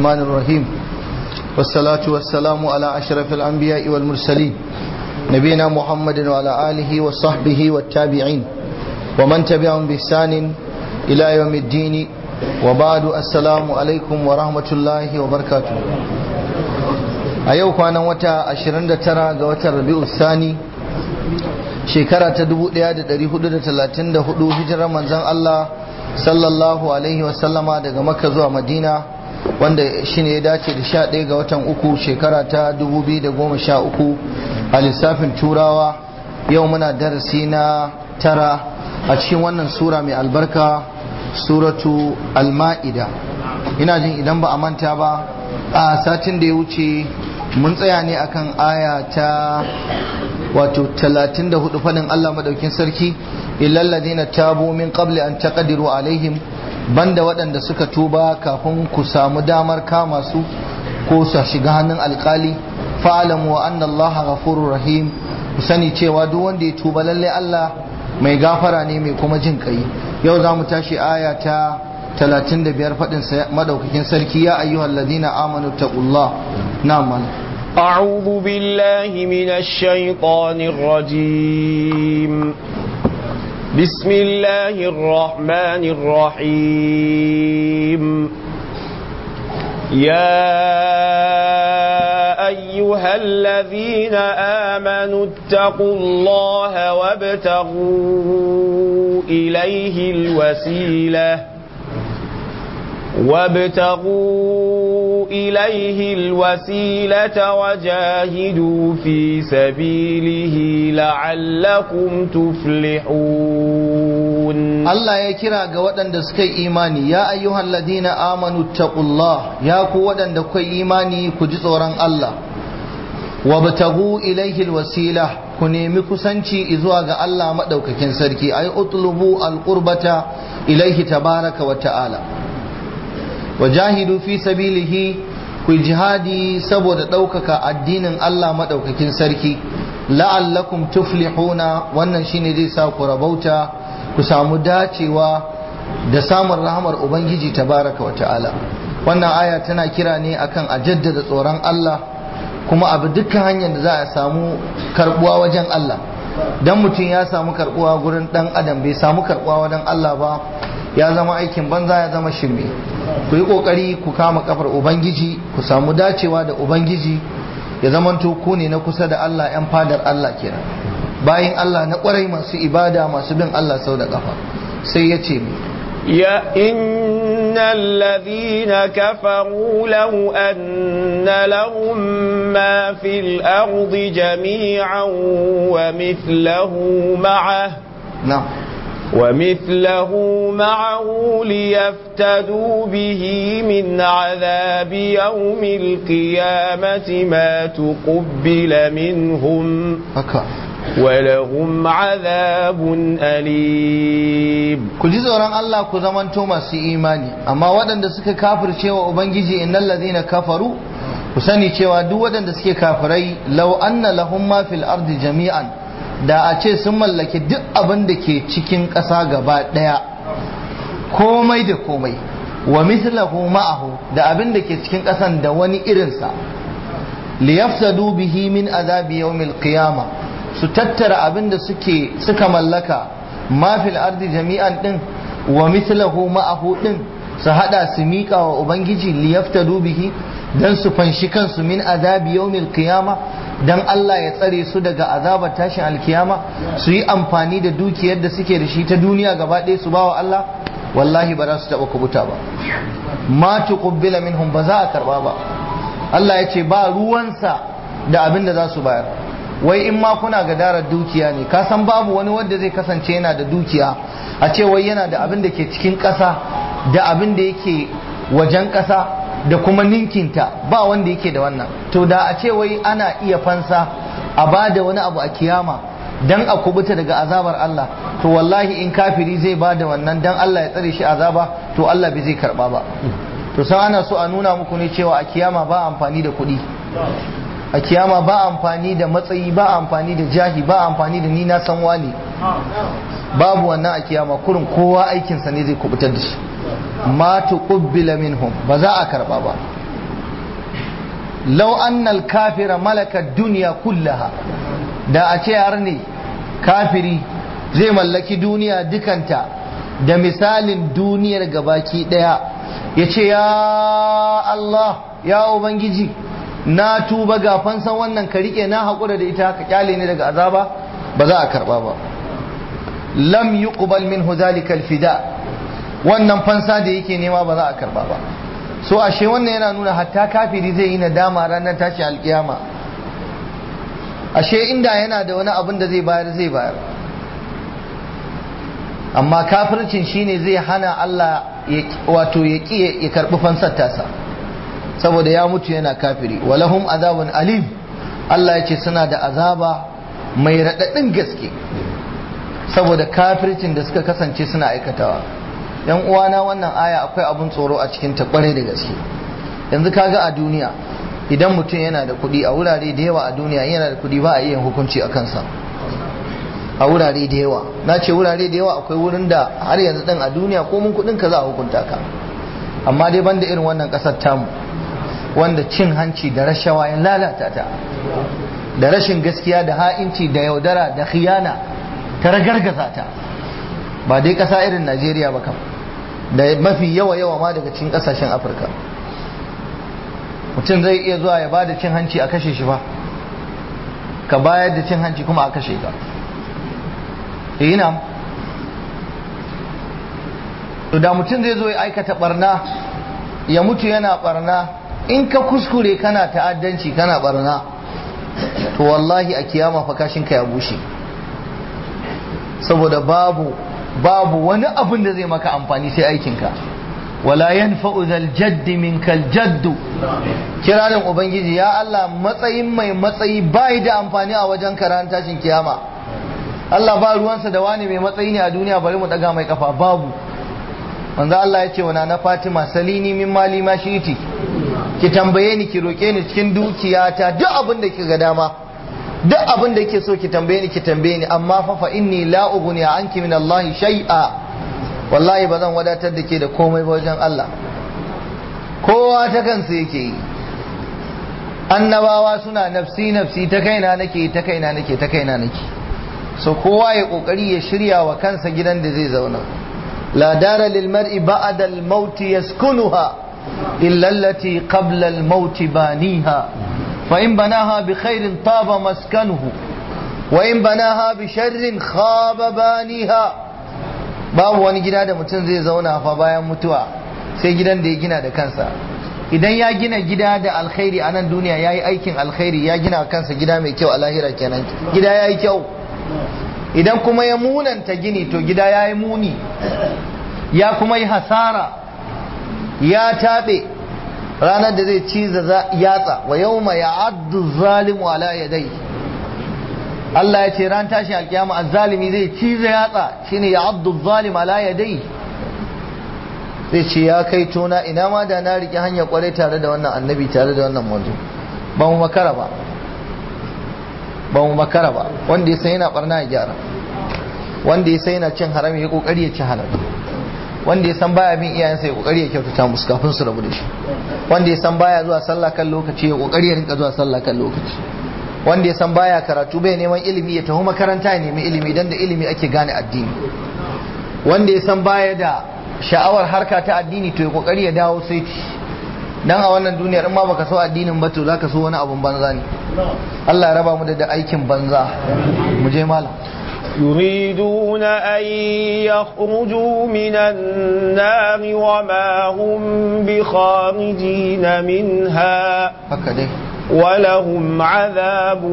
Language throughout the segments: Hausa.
الرحمن الرحيم والصلاة والسلام على أشرف الأنبياء والمرسلين نبينا محمد وعلى آله وصحبه والتابعين ومن تبعهم بإحسان إلى يوم الدين وبعد السلام عليكم ورحمة الله وبركاته أيوك أنا وتا أشرند ترى وتا ربيع الثاني shekara ta 1434 hijirar manzon Allah sallallahu alaihi wasallama daga makka zuwa madina wanda shine ya dace da 11 ga watan uku shekara ta 2013 a lissafin turawa yau muna darasi na tara a cikin wannan sura mai albarka suratu al-ma'ida ina jin idan ba a manta ba a satin da ya wuce mun tsaya ne akan aya ta wato 34 fadin Allah madaukin sarki illal ladina tabu min qabli an taqdiru alaihim banda waɗanda suka tuba kafin ku samu damar kama su ko su shiga hannun alkali fa'alamu wa anna Allah ghafurur rahim ku sani cewa duk wanda ya tuba lalle Allah mai gafara ne mai kuma jin kai yau za mu tashi aya ta 35 fadin madaukakin sarki ya ayyuhal ladina amanu taqullah na'am أعوذ بالله من الشيطان الرجيم بسم الله الرحمن الرحيم يا أيها الذين آمنوا اتقوا الله وابتغوا إليه الوسيلة وابتغوا إليه الوسيلة وجاهدوا في سبيله لعلكم تفلحون الله يكرا قوة دسكي إيماني يا أيها الذين آمنوا اتقوا الله يا قوة دكي إيماني كجزورا الله وابتغوا إليه الوسيلة ku nemi kusanci zuwa ga Allah maɗaukakin sarki ai utlubu alqurbata ilaihi tabaraka wa ta'ala wajahidu fi sabilihi ku jihadi saboda ɗaukaka addinin Allah maɗaukakin sarki la'allakum tuflihuna wannan shine zai sa ku rabauta ku samu dacewa da samun rahamar ubangiji tabaraka wa ta'ala wannan aya tana kira ne akan a jaddada tsoron Allah kuma abu dukkan hanyar da za a samu karbuwa wajen Allah dan mutum ya samu karbuwa gurin dan adam bai samu karbuwa wajen Allah ba ya zama aikin banza ya zama shirme ku yi kokari ku kama kafar ubangiji ku samu dacewa da ubangiji ya zamanto ku ne na kusa da Allah yan fadar Allah kenan bayan Allah na kwarai masu ibada masu bin Allah sau da kafa sai ya ce يا إن الذين كفروا لو أن لهم ما في الأرض جميعا ومثله معه نعم ومثله معه ليفتدوا به من عذاب يوم القيامة ما تقبل منهم haka ولهم عذاب أليم ku ji tsoron Allah ku zamanto masu imani amma waɗanda suka kafirce wa ubangiji innal ladhina kafaru ku sani cewa duk waɗanda suke kafirai law anna lahum ma fil ardi jami'an da a ce sun mallaki duk abin da ke cikin ƙasa gaba ɗaya komai da komai wa mithlahu ma'ahu da abin da ke cikin ƙasan da wani irinsa liyaftadu bihi min azabi yawmil qiyama su tattara abin da suke suka mallaka ma fil ardi jami'an din wa mithlahu ma'ahu din su hada su miƙa wa ubangiji liyaftadu bihi dan su fanshi kansu min azabi yawmil qiyama dan Allah ya tsare su daga azabar tashin alkiyama su yi amfani da dukiyar da suke da shi ta duniya gaba ɗaya su bawa Allah wallahi ba za su taɓa kubuta ba ma tuqbila minhum ba za a karba ba Allah ya ce ba ruwansa da abin da za su bayar wai in ma kuna gadarar dukiya ne ka san babu wani wanda zai kasance yana da dukiya a ce wai yana da abin da ke cikin ƙasa da abin da yake wajen ƙasa da kuma ninkinta ba wanda yake da wannan to da a ce wai ana iya fansa a ba da wani abu a kiyama dan a kubuta daga azabar Allah to wallahi in kafiri zai ba da wannan dan Allah ya tsare shi azaba to Allah bai zai karba ba to sai ana so a nuna muku ne cewa a kiyama ba amfani da kuɗi a kiyama ba amfani da matsayi ba amfani da jahi ba amfani da ni na san wani babu wannan a kiyama kurin kowa aikinsa ne zai kubutar da shi ma tuqbila minhum ba za a karba ba law annal kafira malaka duniya kullaha da a ce har ne kafiri zai mallaki duniya dukanta da misalin duniyar gabaki daya ya ce ya Allah ya Ubangiji na tuba ga fansan wannan ka rike na haƙura da ita ka kyale ni daga azaba ba za a karba ba lam yuqbal minhu zalika alfida wannan fansa da yake nema ba za a karba ba so ashe wannan yana nuna hatta kafiri zai yi nadama ranar tashi alkiyama ashe inda yana da wani abin da zai bayar zai bayar amma kafircin shine zai hana Allah wato ya ƙi ya karɓi fansar tasa saboda ya mutu yana kafiri walahum azabun alim Allah ya ce suna da azaba mai raɗaɗin gaske saboda kafircin da suka kasance suna aikatawa yan uwana wannan aya akwai abun tsoro a cikin ta kwarai da gaske yanzu kaga a duniya idan mutum yana da kuɗi a wurare da yawa a duniya yana da kuɗi ba a iya hukunci a kansa a wurare da yawa na ce wurare da yawa akwai wurin da har yanzu ɗin a duniya ko mun kuɗin ka za a hukunta ka amma dai banda irin wannan ƙasar tamu wanda cin hanci da rashawa ya lalata ta da rashin gaskiya da ha'inci da yaudara da khiyana ta ragargaza ta ba dai ƙasa irin najeriya ba kam da mafi yawa yawa ma daga cikin ƙasashen afirka mutum zai iya zuwa ya ba da cin hanci a kashe shi ba ka bayar da cin hanci kuma a kashe ka ina to da mutum zai zo ya aikata barna ya mutu yana barna in ka kuskure kana ta'addanci kana barna to wallahi a kiyama fa kashinka ya bushe saboda babu babu wani abin da zai maka amfani sai aikinka wala yanfa'u zal jaddi minkal jaddu kiranin ubangiji ya Allah matsayin mai matsayi bai da amfani a wajen karan tashin kiyama Allah ba ruwansa da wani mai matsayi ne a duniya bari mu daga mai kafa babu manzo Allah ya ce wa na Fatima salini min mali ma shiti ki tambaye ni ki roke ni cikin dukiyata duk abin da kika ga dama duk abin da yake so ki tambaye ni ki tambaye ni amma fa fa inni la ughni anki min Allah shay'a wallahi ba zan wadatar da ke da komai ba wajen Allah kowa ta kansa yake yi annabawa suna nafsi nafsi ta kaina nake ta kaina nake ta kaina nake so kowa ya kokari ya shirya wa kansa gidan da zai zauna la dara lil mar'i ba'da al maut yaskunuha illa allati qabla al maut baniha fa in banaha bi khairin taba maskanuhu wa in banaha bi sharrin khaba baniha babu wani gida da mutum zai zauna fa bayan mutuwa sai gidan da ya gina da kansa idan ya gina gida da alkhairi a nan duniya ya yi aikin alkhairi ya gina kansa gida mai kyau a lahira kenan gida ya yi kyau idan kuma ya munanta gini to gida ya yi muni ya kuma yi hasara ya taɓe ranar da zai ciza yatsa wa yau ma ya addu zalimu ala yadai Allah ya ce ran tashi alkiyama azzalimi zai ciza yatsa shine ya addu zalim ala yadai zai ce ya kai tona ina ma da na riƙe hanyar kwarai tare da wannan annabi tare da wannan manzo ba mu makara ba ba mu makara ba wanda ya san yana barna ya gyara wanda ya san yana cin haram ya kokari ya ci halal wanda ya san baya bin iyayensa ya kokari ya kyautata musu kafin su rabu da shi wanda ya san baya zuwa sallah kan lokaci ya kokari ya rinka zuwa sallah kan lokaci wanda ya san baya karatu bai neman ilimi ya tafi makaranta ya nemi ilimi dan da ilimi ake gane addini wanda ya san baya da sha'awar harka ta addini to ya kokari ya dawo sai dan a wannan duniyar in ma baka so addinin ba to zaka so wani abun banza ne Allah ya raba mu da aikin banza mu je malam يريدون أن يخرجوا من النار وما هم بخارجين منها haka ولهم عذاب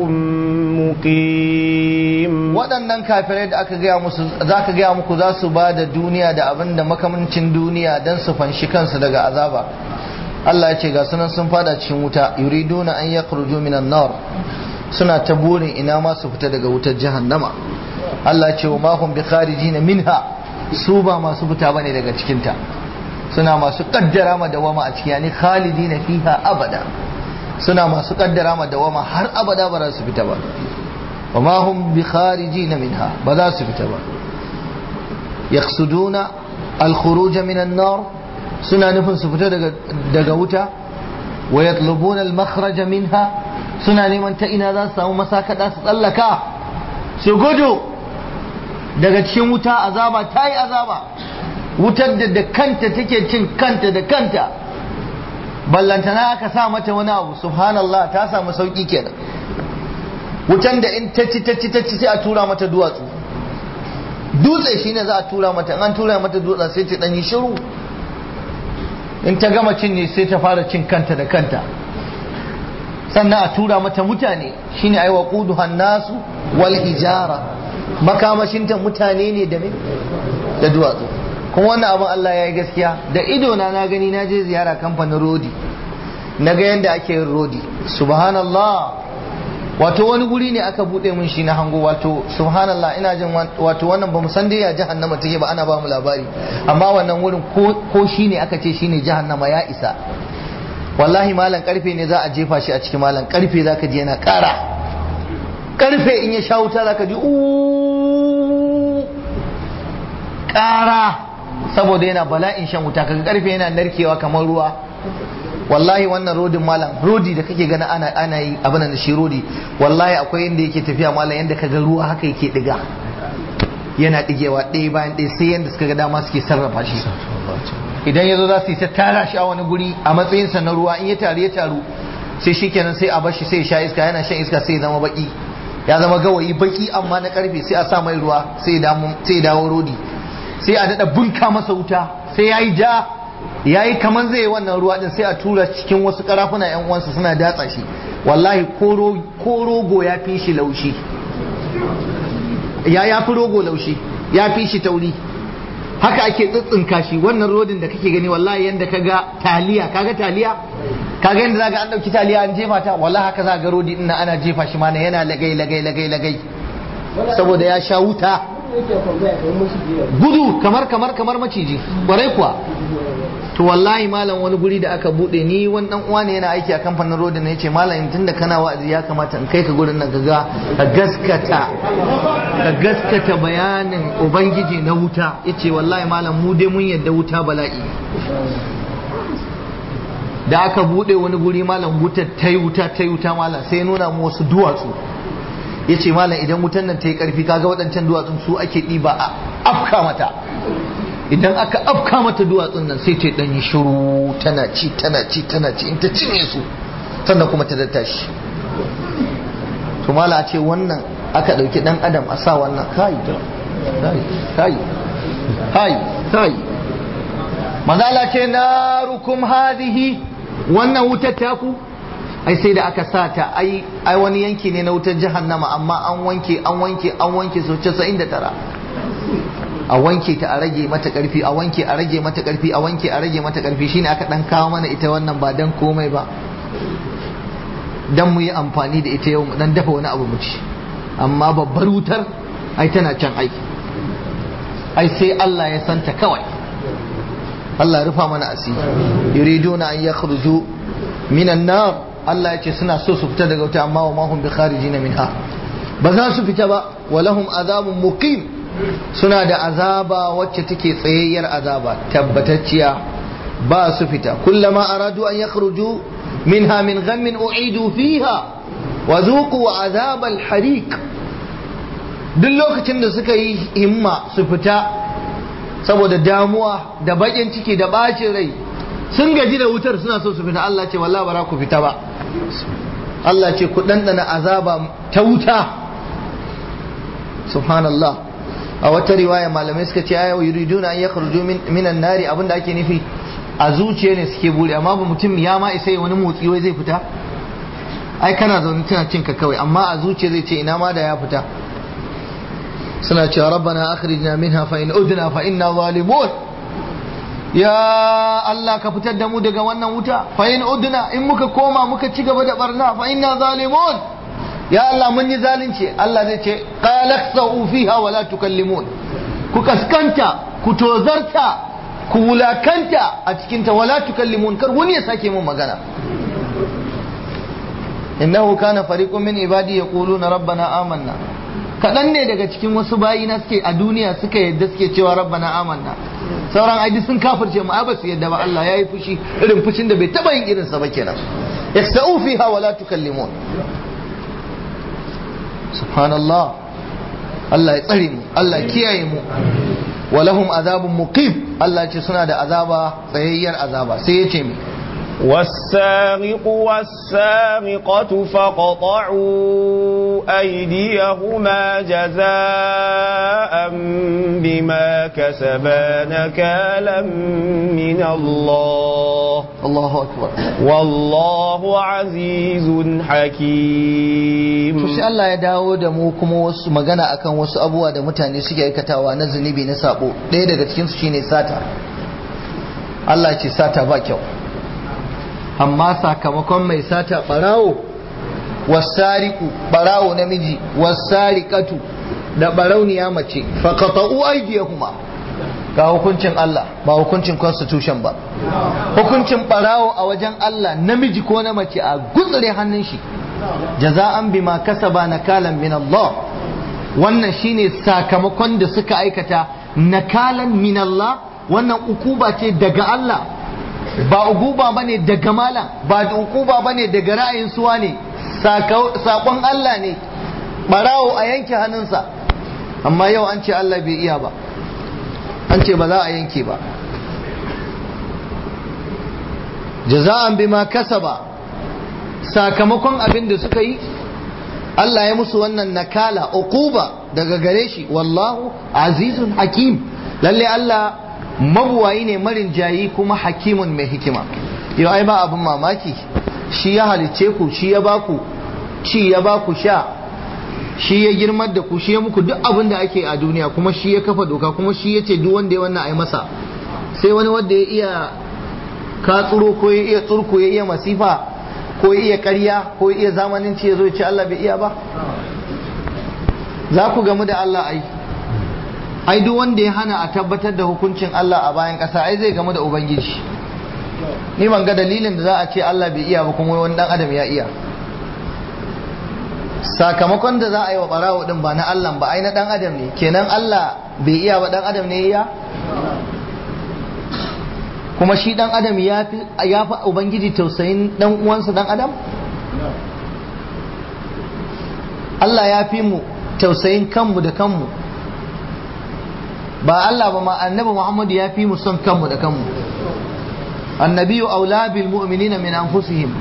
مقيم waɗannan kafirai da aka gaya musu za ka gaya muku za su ba da duniya da abin da makamancin duniya don su fanshi kansu daga azaba Allah ya ce ga sunan sun fada cikin wuta yuriduna an yakhruju minan nar suna ta burin ina ma su fita daga wutar jahannama Allah ya ce wa ma hum bi kharijin minha su ba masu fita bane daga cikin ta suna masu kaddara ma dawama a ciki yani khalidina fiha abada suna masu kaddara ma dawama har abada ba za su fita ba wa ma hum bi kharijin minha ba za su fita ba yaqsuduna al khuruj min an nar suna nufin su fita daga daga wuta wa yatlubuna al-makhraja minha suna neman ta ina za su samu masakada su tsallaka su gudu daga cikin wuta azaba ta yi azaba wutar da da kanta take cin kanta da kanta ballantana aka sa mata wani abu subhanallah ta samu sauki kenan wutan da in ta ci ta ci ta ci sai a tura mata duwatsu dutse shine za a tura mata in an tura mata dutsen sai ta dan yi shiru in ta gama cin ne sai ta fara cin kanta da kanta sannan a tura mata mutane shine ai waquduha nasu wal hijara makamashinta mutane ne da me da duwatsu kuma wannan abin Allah ya yi gaskiya da ido na na gani na je ziyara kamfanin rodi na ga yadda ake yin rodi subhanallah wato wani guri ne aka bude mun shi na hango wato subhanallah ina jin wato wannan ba mu san dai ya jahannama take ba ana ba mu labari amma wannan wurin ko shi ne aka ce shine jahannama ya isa wallahi malam karfe ne za a jefa shi a cikin malam karfe zaka ji yana kara karfe in ya sha wuta zaka ji uuu kara saboda yana bala'in shan wuta kaga karfe yana narkewa kamar ruwa wallahi wannan rodin malam rodi da kake gana ana ana yi abin da shi rodi wallahi akwai inda yake tafiya malam yanda kaga ruwa haka yake diga yana digewa ɗaya bayan ɗaya sai yanda suka ga dama suke sarrafa shi idan ya zo za su yi ta tara shi a wani guri a matsayinsa na ruwa in ya taru ya taru sai shi kenan sai a bar shi sai ya sha iska yana shan iska sai ya zama baki ya zama gawayi baki amma na karfe sai a sa mai ruwa sai ya dawo rodi sai a daɗa bunka masa wuta sai ya yi ja ya yi kamar zai yi wannan ruwa din sai a tura cikin wasu karafuna yan uwansa suna datsa shi wallahi ko rogo ya fi shi laushi ya ya fi rogo laushi ya fi shi tauri haka ake tsitsinka shi wannan rodin da kake gani wallahi yanda kaga taliya kaga taliya kaga yanda zaka an dauki taliya an jefa ta wallahi haka za ga rodi din ana jefa shi mana yana lagai lagai lagai lagai saboda ya sha wuta gudu kamar kamar kamar maciji kwarai kuwa to wallahi malam wani guri da aka bude ni wani dan uwa ne yana aiki a kamfanin rodin ne yace malam tunda kana wa'azi ya kamata in kai ka gurin nan kaga ka gaskata ka gaskata bayanin ubangiji na wuta yace wallahi malam mu dai mun yadda wuta bala'i da aka bude wani guri malam wuta ta yi wuta ta yi wuta malam sai nuna mu wasu duwatsu yace malam idan wutan nan ta yi karfi kaga waɗancan duwatsun su ake ɗiba a afka mata idan aka afka mata duwatsun nan sai ta dan yi shiru tana ci tana ci tana ci in ta cinye su sannan kuma ta datta shi to mala a ce wannan aka dauki dan adam a sa wannan kai kai kai kai kai manzala ce narukum hadhihi wannan wutar taku ai sai da aka sa ta ai ai wani yanki ne na wutar jahannama amma an wanke an wanke an wanke so 99 a wanke ta a rage mata karfi a wanke a rage mata karfi a wanke a rage mata karfi shine aka dan kawo mana ita wannan ba dan komai ba dan mu yi amfani da ita yau mu dan dafa wani abu mu ci amma babbar wutar ai tana can ai ai sai Allah ya santa kawai Allah rufa mana asiri yuriduna an yakhruju minan nar Allah ya ce suna so su fita daga wuta amma wa ma hum bi kharijina minha ba za su fita ba walahum azabun muqim suna da azaba wacce take tsayayyar azaba tabbatacciya ba su fita kullama aradu an yakhruju minha min ghammin u'idu fiha wa zuqu azab al-hariq duk lokacin da suka yi himma su fita saboda damuwa da bakin ciki da bacin rai sun gaji da wutar suna so su fita Allah ce wallahi ba ku fita ba Allah ce ku dandana azaba ta wuta subhanallah a wata riwaya malamai suka ce ayo yuriduna an yakhruju min minan nari abinda ake nufi a zuciya ne suke buri amma ba mutum ya ma isa wani motsi wai zai fita ai kana zaune tana cin ka kawai amma a zuciya zai ce ina ma da ya fita suna cewa rabbana akhrijna minha fa in udna fa inna zalimun ya Allah ka fitar da mu daga wannan wuta fa in udna in muka koma muka ci gaba da barna fa inna zalimun ya Allah mun yi zalunci Allah zai ce qala sa'u fiha wa la tukallimun ku kaskanta ku tozarta ku wulakanta a cikin ta wala tukallimun kar wani ya sake mun magana innahu kana fariqun min ibadi yaquluna rabbana amanna kadan ne daga cikin wasu bayi na suke a duniya suka yadda suke cewa rabbana amanna sauran aidi sun kafirce mu ai ba su yadda ba Allah yayi fushi irin fushin da bai taba yin irin sa ba kenan yasau fiha wa la tukallimun subhanallah Allah ya tsare mu Allah ya kiyaye mu wa lahum azabun muqim Allah ya ce suna da azaba tsayayyar azaba sai ya ce mi والسارق والسارقة فقطعوا أيديهما جزاء بما كسبا نكالا من الله Allahu akbar والله عزيز حكيم to sai Allah ya dawo da mu kuma wasu magana akan wasu abubuwa da mutane suke aikatawa na zunubi na sabo ɗaya daga cikin su shine sata Allah ce sata ba kyau amma sakamakon mai sata barawo wasariku barawo namiji wasariqatu da barauniya mace faqata'u aydiyahuma ga hukuncin Allah ba hukuncin constitution ba hukuncin barawo a wajen Allah namiji ko na mace a gutsure hannun shi jaza'an bima kasaba nakalan min Allah wannan shine sakamakon da suka aikata nakalan min Allah wannan ukuba ce daga Allah ba ukuba bane daga malam ba da ukuba bane daga ra'ayin suwa ne sakon Allah ne barawo a yanke hannunsa amma yau an ce Allah bai iya ba an ce ba za a yanke ba jaza'an bima kasaba sakamakon abin da suka yi Allah ya musu wannan nakala uquba daga gare shi wallahu azizun hakim lalle Allah mabuwayi ne marin jayi kuma hakimun mai hikima yau ai ba abin mamaki shi ya halicce ku shi ya baku ci ya baku sha shi ya girmar da ku shi ya muku duk abin da ake a duniya kuma shi ya kafa doka kuma shi ya ce duk wanda ya wannan ai masa sai wani wanda ya iya katsuro ko ya iya tsurku ya iya masifa ko ya iya ƙarya ko ya iya zamanin ce ya zo ce Allah bai iya ba za ku gamu da Allah ai ai duk wanda ya hana a tabbatar da hukuncin Allah a bayan ƙasa ai zai gamu da ubangiji ni ban ga dalilin da za a ce Allah bai iya ba kuma wani dan adam ya iya sakamakon da za a yi wa barawo din ba na Allah ba ai na dan adam ne kenan Allah bai iya ba dan adam ne ya kuma shi dan adam ya fi ya fi ubangiji tausayin dan uwansa dan adam Allah ya fi mu tausayin kanmu da kanmu ba Allah ba ma annabi Muhammad ya fi mu son kanmu da kanmu annabiyu aula bil mu'minina min anfusihim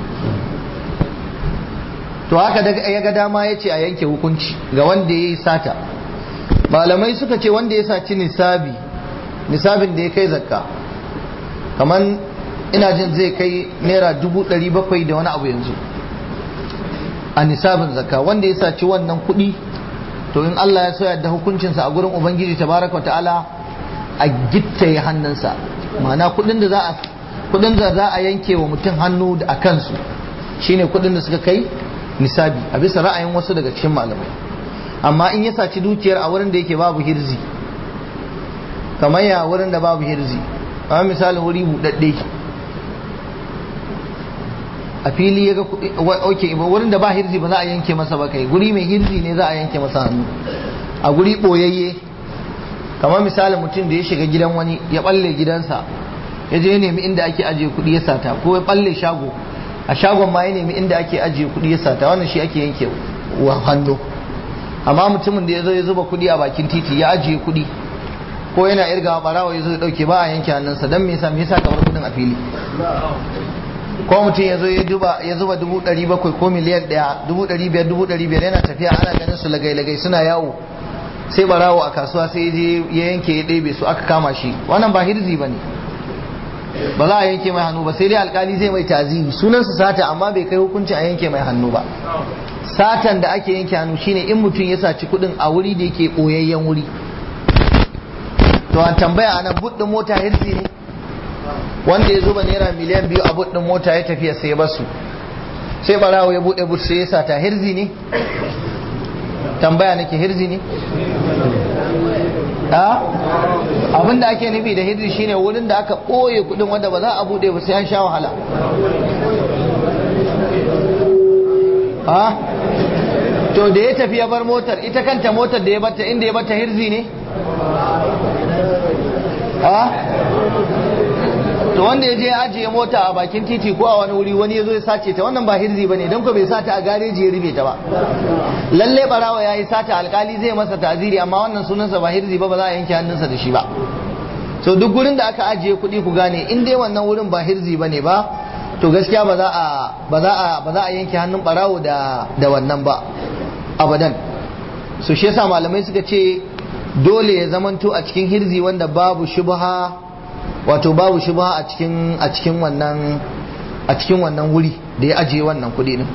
to haka daga ya ga dama ya ce a yanke hukunci ga wanda ya yi sata malamai suka ce wanda ya saci nisabi nisabin da ya kai zakka kamar ina jin zai kai naira dubu ɗari bakwai da wani abu yanzu a nisabin zakka wanda ya saci wannan kuɗi to in Allah ya soya da hukuncinsa a gurin ubangiji tabaraka wa ta'ala a gittaye hannunsa ma'ana kuɗin da za a kuɗin da za a yanke wa mutum hannu a kansu shine kuɗin da suka kai nisabi a bisa ra'ayin wasu daga cikin malamai amma in ya saci dukiyar a wurin da yake babu hirzi kamar ya wurin da babu hirzi amma misalin wuri buɗaɗɗe a fili ya ga ok wurin da ba hirzi ba za a yanke masa ba kai guri mai hirzi ne za a yanke masa hannu a guri ɓoyayye kamar misalin mutum da ya shiga gidan wani ya ɓalle gidansa ya je ya nemi inda ake ajiye kuɗi ya sata ko ya ɓalle shago a shagon ma ya nemi inda ake ajiye kuɗi ya sata wannan shi ake yanke wa hannu amma mutumin da ya zo ya zuba kuɗi a bakin titi ya ajiye kuɗi ko yana irga barawa ya zo ya ɗauke ba a yanke hannunsa don me yasa me yasa kamar kuɗin a fili ko mutum ya zo ya duba ya zuba dubu ɗari bakwai ko miliyan ɗaya dubu ɗari biyar dubu ɗari biyar yana tafiya ana ganin su lagai-lagai suna yawo sai barawo a kasuwa sai ya je ya yanke ya ɗebe su aka kama shi wannan ba hirzi ba ne ba za a yanke mai hannu ba sai dai alkali zai mai taziri sunansa sata amma bai kai hukunci a yanke mai hannu ba satan da ake yanke hannu shine in mutum ya saci kuɗin a wuri da yake ɓoyayyen wuri to an tambaya anan buɗin mota hirzi ne wanda ya zuba naira miliyan biyu a buɗin mota ya tafiya sai ya basu sai barawo ya buɗe but sai ya sata hirzi ne tambaya nake hirzi ne abinda ake nufi da hirzi shine wurin da aka ɓoye kudin wanda ba za a buɗe ba sai an sha wahala to da ya tafi ya bar motar ita kanta motar da ya bata inda ya bata hirzi ne a to wanda ya je ajiye mota a bakin titi ko a wani wuri wani ya zo ya sace ta wannan ba hirzi ba ne don ko bai sata a gareji ya rufe ta ba lalle barawa ya yi sata alkali zai masa ta'ziri amma wannan sunansa ba hirzi ba ba za a yanke hannunsa da shi ba so duk gurin da aka ajiye kuɗi ku gane in dai wannan wurin ba hirzi ba ne ba to gaskiya ba za a ba za a ba za a yanke hannun barawo da da wannan ba abadan so shi yasa malamai suka ce dole ya zamanto a cikin hirzi wanda babu shubha wato babu shubha a cikin a cikin wannan a cikin wannan wuri da ya ajiye wannan kuɗi din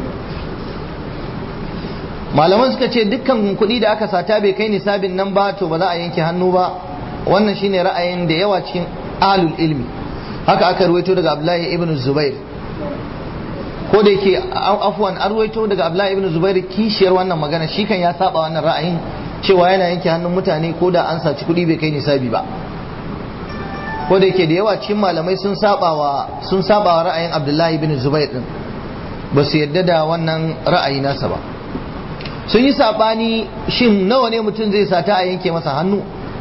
malaman suka ce dukkan kuɗi da aka sata bai kai nisabin nan ba to ba za a yanke hannu ba wannan shine ra'ayin da yawa cikin ahlul ilmi haka aka ruwaito daga Abdullahi ibn Zubair ko da yake afwan an ruwaito daga Abdullahi ibn Zubair kishiyar wannan magana shi kan ya saba wannan ra'ayin cewa yana yanke hannun mutane ko da an saci kuɗi bai kai nisabi ba ko da yake da yawa cikin malamai sun saba wa sun saba wa ra'ayin Abdullahi ibn Zubair din ba su yadda da wannan ra'ayi nasa ba sun yi sabani shin nawa ne mutum zai sata a yanke masa hannu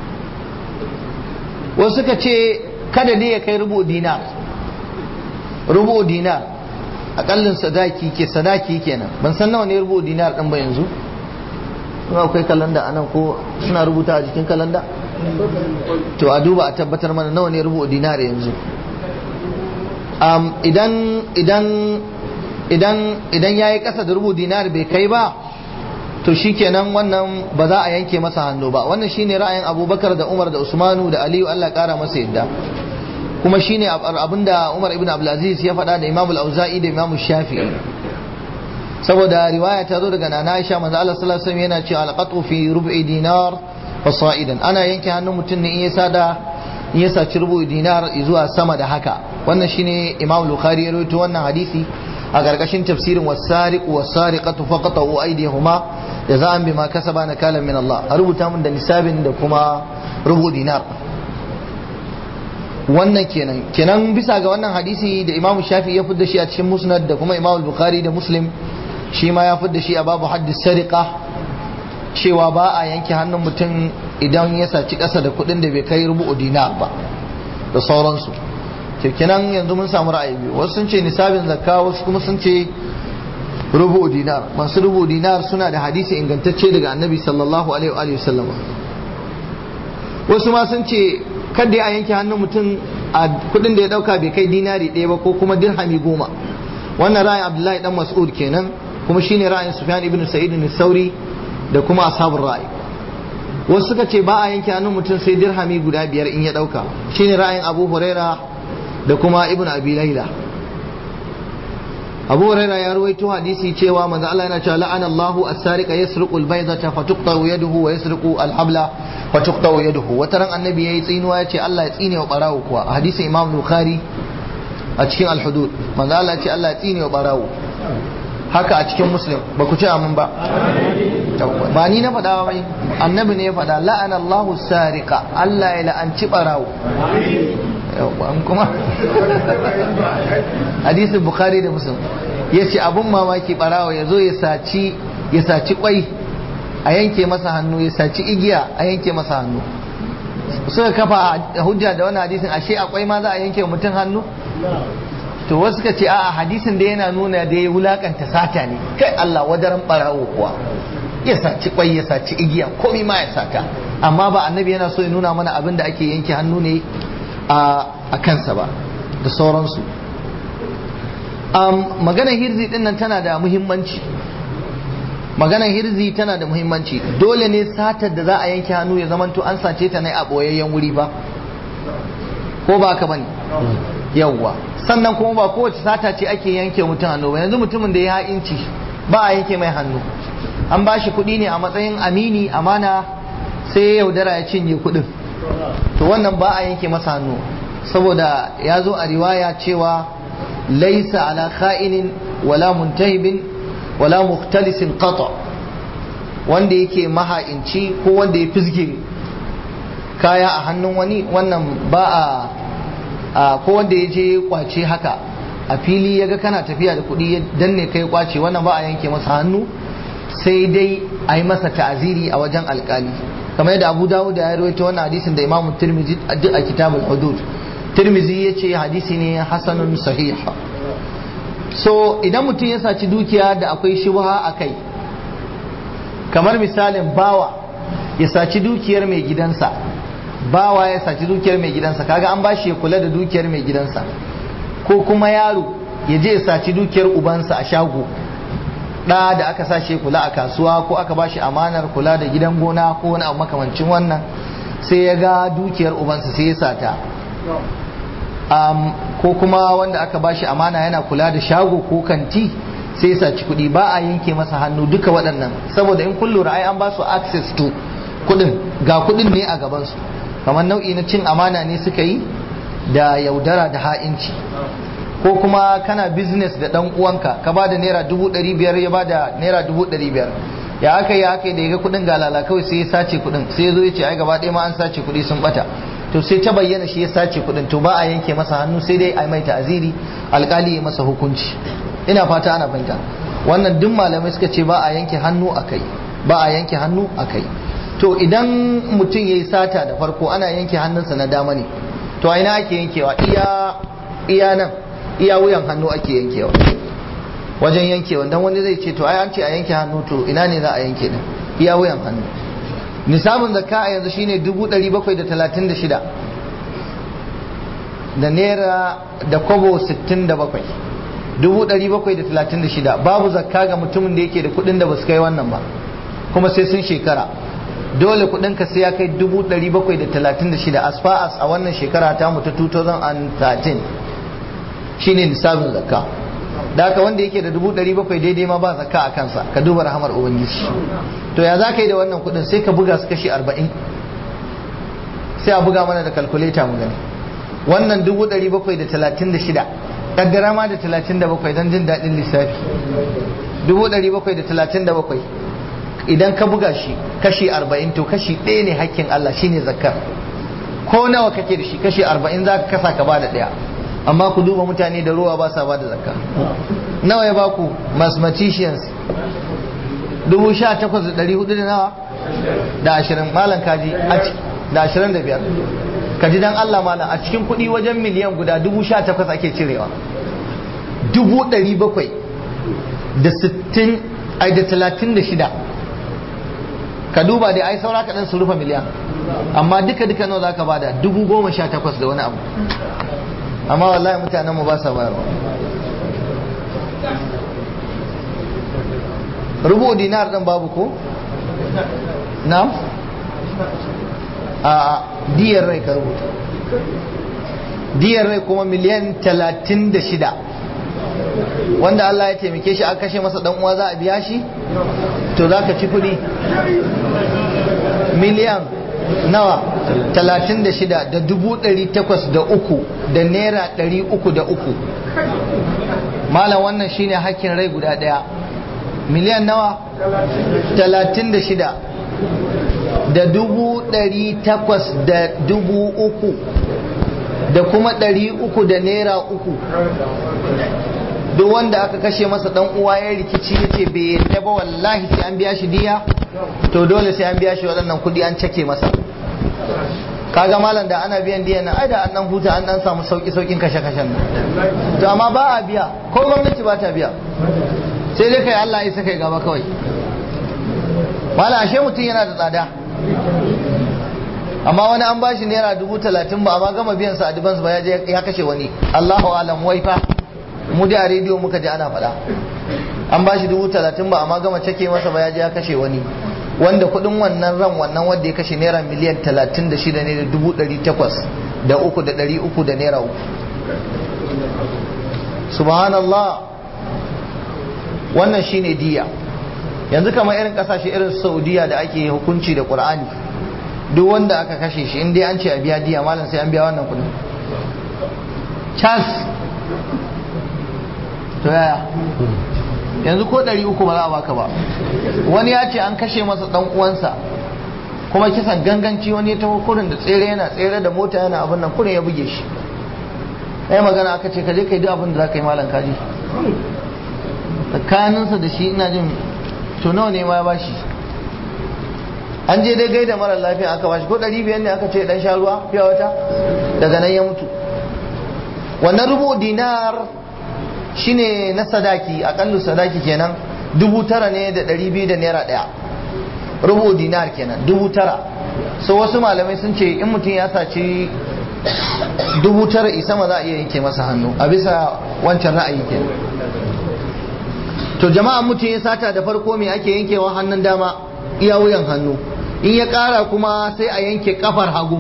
wasu suka ce kada ne ya kai rubu dinar rubu dinar akallin sadaki ke sadaki kenan ban san nawa ne rubu dinar din ba yanzu kuma akwai kalanda anan ko suna rubuta a jikin kalanda to a duba a tabbatar mana nawa ne rubu dinar yanzu idan idan idan idan yayi kasa da rubu dinar bai kai ba to shikenan wannan ba za a yanke masa hannu ba wannan shine ra'ayin abubakar da umar da usmanu da aliyu allah kara masa yadda kuma shine abinda umar ibn abdulaziz ya faɗa da imam al-auza'i da imam shafi'i saboda riwaya ta zo daga nana aisha manzo allah sallallahu alaihi wasallam yana cewa al-qatu fi rub'i dinar wa sa'idan ana yanke hannun mutum ne in ya sada in ya saci rubu dinar zuwa sama da haka wannan shine imam bukhari ya rawaito wannan hadisi a ƙarƙashin tafsirin wasariqu wasariqatu faqatu aydihuma jaza'an bima kasaba nakalan min Allah a rubuta mun da nisabin da kuma rubu dinar wannan kenan kenan bisa ga wannan hadisi da Imam Shafi ya fidda shi a cikin Musnad da kuma Imam Bukhari da Muslim shi ma ya fidda shi a babu haddis sariqa cewa ba a yanke hannun mutum idan ya saci ƙasa da kuɗin da bai kai rubu dinar ba da sauransu kenan yanzu mun samu ra'ayi biyu wasu sun ce nisabin zakka wasu kuma sun ce rubu dinar masu rubu dinar suna da hadisi ingantacce daga annabi sallallahu alaihi wa sallama wasu ma sun ce kada ya yanke hannun mutum a kudin da ya dauka bai kai dinari ɗaya ba ko kuma dirhami goma wannan ra'ayin abdullahi dan mas'ud kenan kuma shine ra'ayin sufyan ibn sa'id bin sauri da kuma ashabul ra'ayi wasu suka ce ba a yanke hannun mutum sai dirhami guda biyar in ya dauka shine ra'ayin abu huraira da kuma ibn abi laila abu huraira ya ruwaito hadisi cewa manzo Allah yana cewa la'ana Allahu as-sariqa yasriqu al-baydata fatuqta'u yaduhu wa yasriqu al-habla fatuqta'u yaduhu wata ran annabi yayi tsinuwa yace Allah ya tsine wa barawo kuwa a hadisin Imam Bukhari a cikin al-hudud manzo Allah ya ce Allah ya tsine wa barawo haka a cikin Muslim ba ku ce amin ba ba ni na faɗa ba annabi ne ya faɗa la'ana Allahu as-sariqa Allah ya la'anci barawo an kuma hadisin bukhari da muslim ya ce abun mamaki barawa ya zo ya saci kwai a yanke masa hannu ya saci igiya a yanke masa hannu suka kafa hujja da wani hadisin ashe akwai ma za a yanke mutum hannu to wasu ka ce a'a hadisin da yana nuna da ya wulakanta sata ne kai Allah wadaran barawo kuwa ya saci kwai ya saci igiya komai ma ya sata amma ba annabi yana so ya nuna mana abin da ake yanke hannu ne a kansa ba da sauransu maganar hirzi din nan tana da muhimmanci maganar hirzi tana da muhimmanci dole ne satar da za a yanke hannu ya zamanto an sace ta ne a boyayyen wuri ba ko ba ka bane yawwa sannan kuma ba kowace sata ce ake yanke mutum hannu ba yanzu mutumin da ya ha'inci ba a yanke mai hannu an ba shi kuɗi ne a matsayin amini amana sai ya yaudara ya cinye kuɗin to wannan ba a yanke masa hannu saboda ya zo a riwaya cewa laisa ala kha'inin wala muntahibin wala muhtalisin qata wanda yake maha'inci ko wanda ya fizge kaya a hannun wani wannan ba a ko wanda ya je kwace haka a fili ya ga kana tafiya da kuɗi ya danne kai kwace wannan ba a yanke masa hannu sai dai a yi masa ta'aziri a wajen alkali kamar yadda Abu Dawud ya rawaito wannan hadisin da Imam Tirmidhi a kitabul hudud Tirmidhi yace hadisi ne hasanun sahih so idan mutum ya saci dukiya da akwai shubha a kai kamar misalin bawa ya saci dukiyar mai gidansa bawa ya saci dukiyar mai gidansa kaga an bashi ya kula da dukiyar mai gidansa ko kuma yaro ya je ya saci dukiyar ubansa a shago ɗa da aka sashi kula a kasuwa ko aka bashi amanar kula da gidan gona ko wani abu makamancin wannan sai ya ga dukiyar ubansa sai ya sata um, ko kuma wanda aka bashi amana yana kula da shago ko kanti sai ya saci kuɗi ba a yanke masa hannu duka waɗannan saboda in kun lura ai an ba su access to kuɗin ga kuɗin ne a gabansu kamar nau'i na cin amana ne suka yi da yaudara da ha'inci ko kuma kana business da ɗan uwanka ka ba da naira dubu ɗari biyar ya ba da naira dubu ɗari biyar ya aka yi aka yi da ya ga kuɗin galala kawai sai ya sace kuɗin sai ya zo ya ce ai gaba ɗaya ma an sace kuɗi sun ɓata to sai ta bayyana shi ya sace kuɗin to ba a yanke masa hannu sai dai a mai ta'aziri alƙali ya masa hukunci ina fata ana fahimta wannan duk malamai suka ce ba a yanke hannu a kai ba a yanke hannu a kai to idan mutum ya yi sata da farko ana yanke hannunsa na dama ne to a ina ake yankewa iya iya nan iya wuyan hannu ake yankewa wajen yankewa dan wani zai ce to ai an ce a yanke hannu to ina ne za a yanke din iya wuyan hannu nisabin zakka a yanzu shine 736 da naira da kobo 67 736 babu zakka ga mutumin da yake da kudin da basu kai wannan ba kuma sai sun shekara dole kudin ka sai ya kai 736 as far as a wannan shekara ta mu ta 2013 shine nisabin zakka da haka wanda yake da 700 daidai ma ba zakka a kansa ka duba rahamar ubangiji to ya za ka yi da wannan kudin sai ka buga su kashi 40 sai a buga mana da calculator mu gani wannan 736 kaddara ma da 37 don jin daɗin lissafi 737 idan ka buga shi kashi 40 to kashi ɗaya ne hakkin Allah shine zakkar ko nawa kake da shi kashi 40 za ka kasa ka ba da ɗaya amma ku duba mutane da ruwa ba sa ba da zakka nawa ya baku mathematicians dubu sha takwas da ɗari hudu da nawa da ashirin malam kaji da ashirin da biyar kaji dan Allah malam a cikin kuɗi wajen miliyan guda dubu sha takwas ake cirewa dubu ɗari bakwai da sittin ai da talatin da shida ka duba dai ai saura kaɗan su rufe miliyan amma duka duka nawa za ka bada dubu goma sha takwas da wani abu amma wallahi mutanenmu ba sa bayarwa rubu dinar ɗin babu ko? na? a diyar rai ka rubuta diyar rai kuma miliyan talatin da shida wanda Allah ya taimake shi aka kashe masa dan uwa za a biya shi to za ka ci kuɗi miliyan nawa talatin da shida da dubu ɗari takwas da uku da naira ɗari uku da uku malam wannan shine hakkin rai guda ɗaya miliyan nawa talatin da shida da dubu ɗari takwas da dubu uku da kuma ɗari uku da naira uku duk wanda aka kashe masa dan uwa ya rikici ya ce bai yadda ba wallahi sai an biya shi diya to dole sai an biya shi waɗannan kuɗi an cake masa kaga malam da ana biyan diya na ai da an dan huta an dan samu sauki saukin kashe kashen nan to amma ba a biya ko gwamnati ba ta biya sai dai kai Allah ya saka gaba kawai malam ashe mutum yana da tsada amma wani an bashi naira dubu talatin ba amma gama biyan sa advance ba ya kashe wani Allahu alam wai fa mu da a rediyo muka ji ana faɗa an ba shi dubu talatin ba amma gama cake masa ba ya je ya kashe wani wanda kuɗin wannan ran wannan wanda ya kashe naira miliyan talatin da shida ne da dubu ɗari takwas da uku da ɗari uku da naira uku subhanallah wannan shine diya yanzu kamar irin ƙasashe irin saudiya da ake hukunci da ƙur'ani duk wanda aka kashe shi in dai an ce a biya diya malam sai an biya wannan kuɗin cas to yaya yanzu ko ɗari uku ba za a baka ba wani ya ce an kashe masa ɗan uwansa kuma kisan ganganci wani ya taho kurin da tsere yana tsere da mota yana abin nan kurin ya buge shi ɗaya magana aka ce kaje kai duk abin da za ka yi malam kaji tsakaninsa da shi ina jin to nawa ne ma ya bashi an je dai gaida mara lafiya aka bashi ko ɗari biyar ne aka ce dan sha ruwa fiya wata daga nan ya mutu wannan rubu dinar shine na sadaki akallu sadaki kenan dubu tara ne da ɗari biyu da naira ɗaya rubu dinar kenan dubu tara so wasu malamai sun ce in mutum ya saci dubu tara isa ma za a iya yanke masa hannu a bisa wancan ra'ayi kenan to jama'a mutum ya sata da farko me ake yankewa hannun dama iya wuyan hannu in ya kara kuma sai a yanke kafar hagu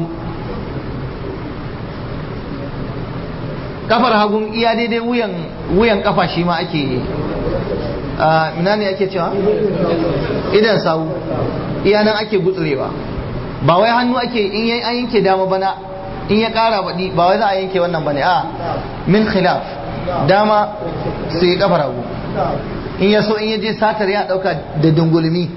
kafar hagun iya daidai wuyan wuyan kafa shi ma ake a ina ne ake cewa idan sawu iya nan ake gutsurewa ba wai hannu ake in yayi an yanke dama bana in ya kara baɗi ba wai za a yanke wannan bane a min khilaf dama sai kafar hagu in ya so in ya je satar ya dauka da dungulmi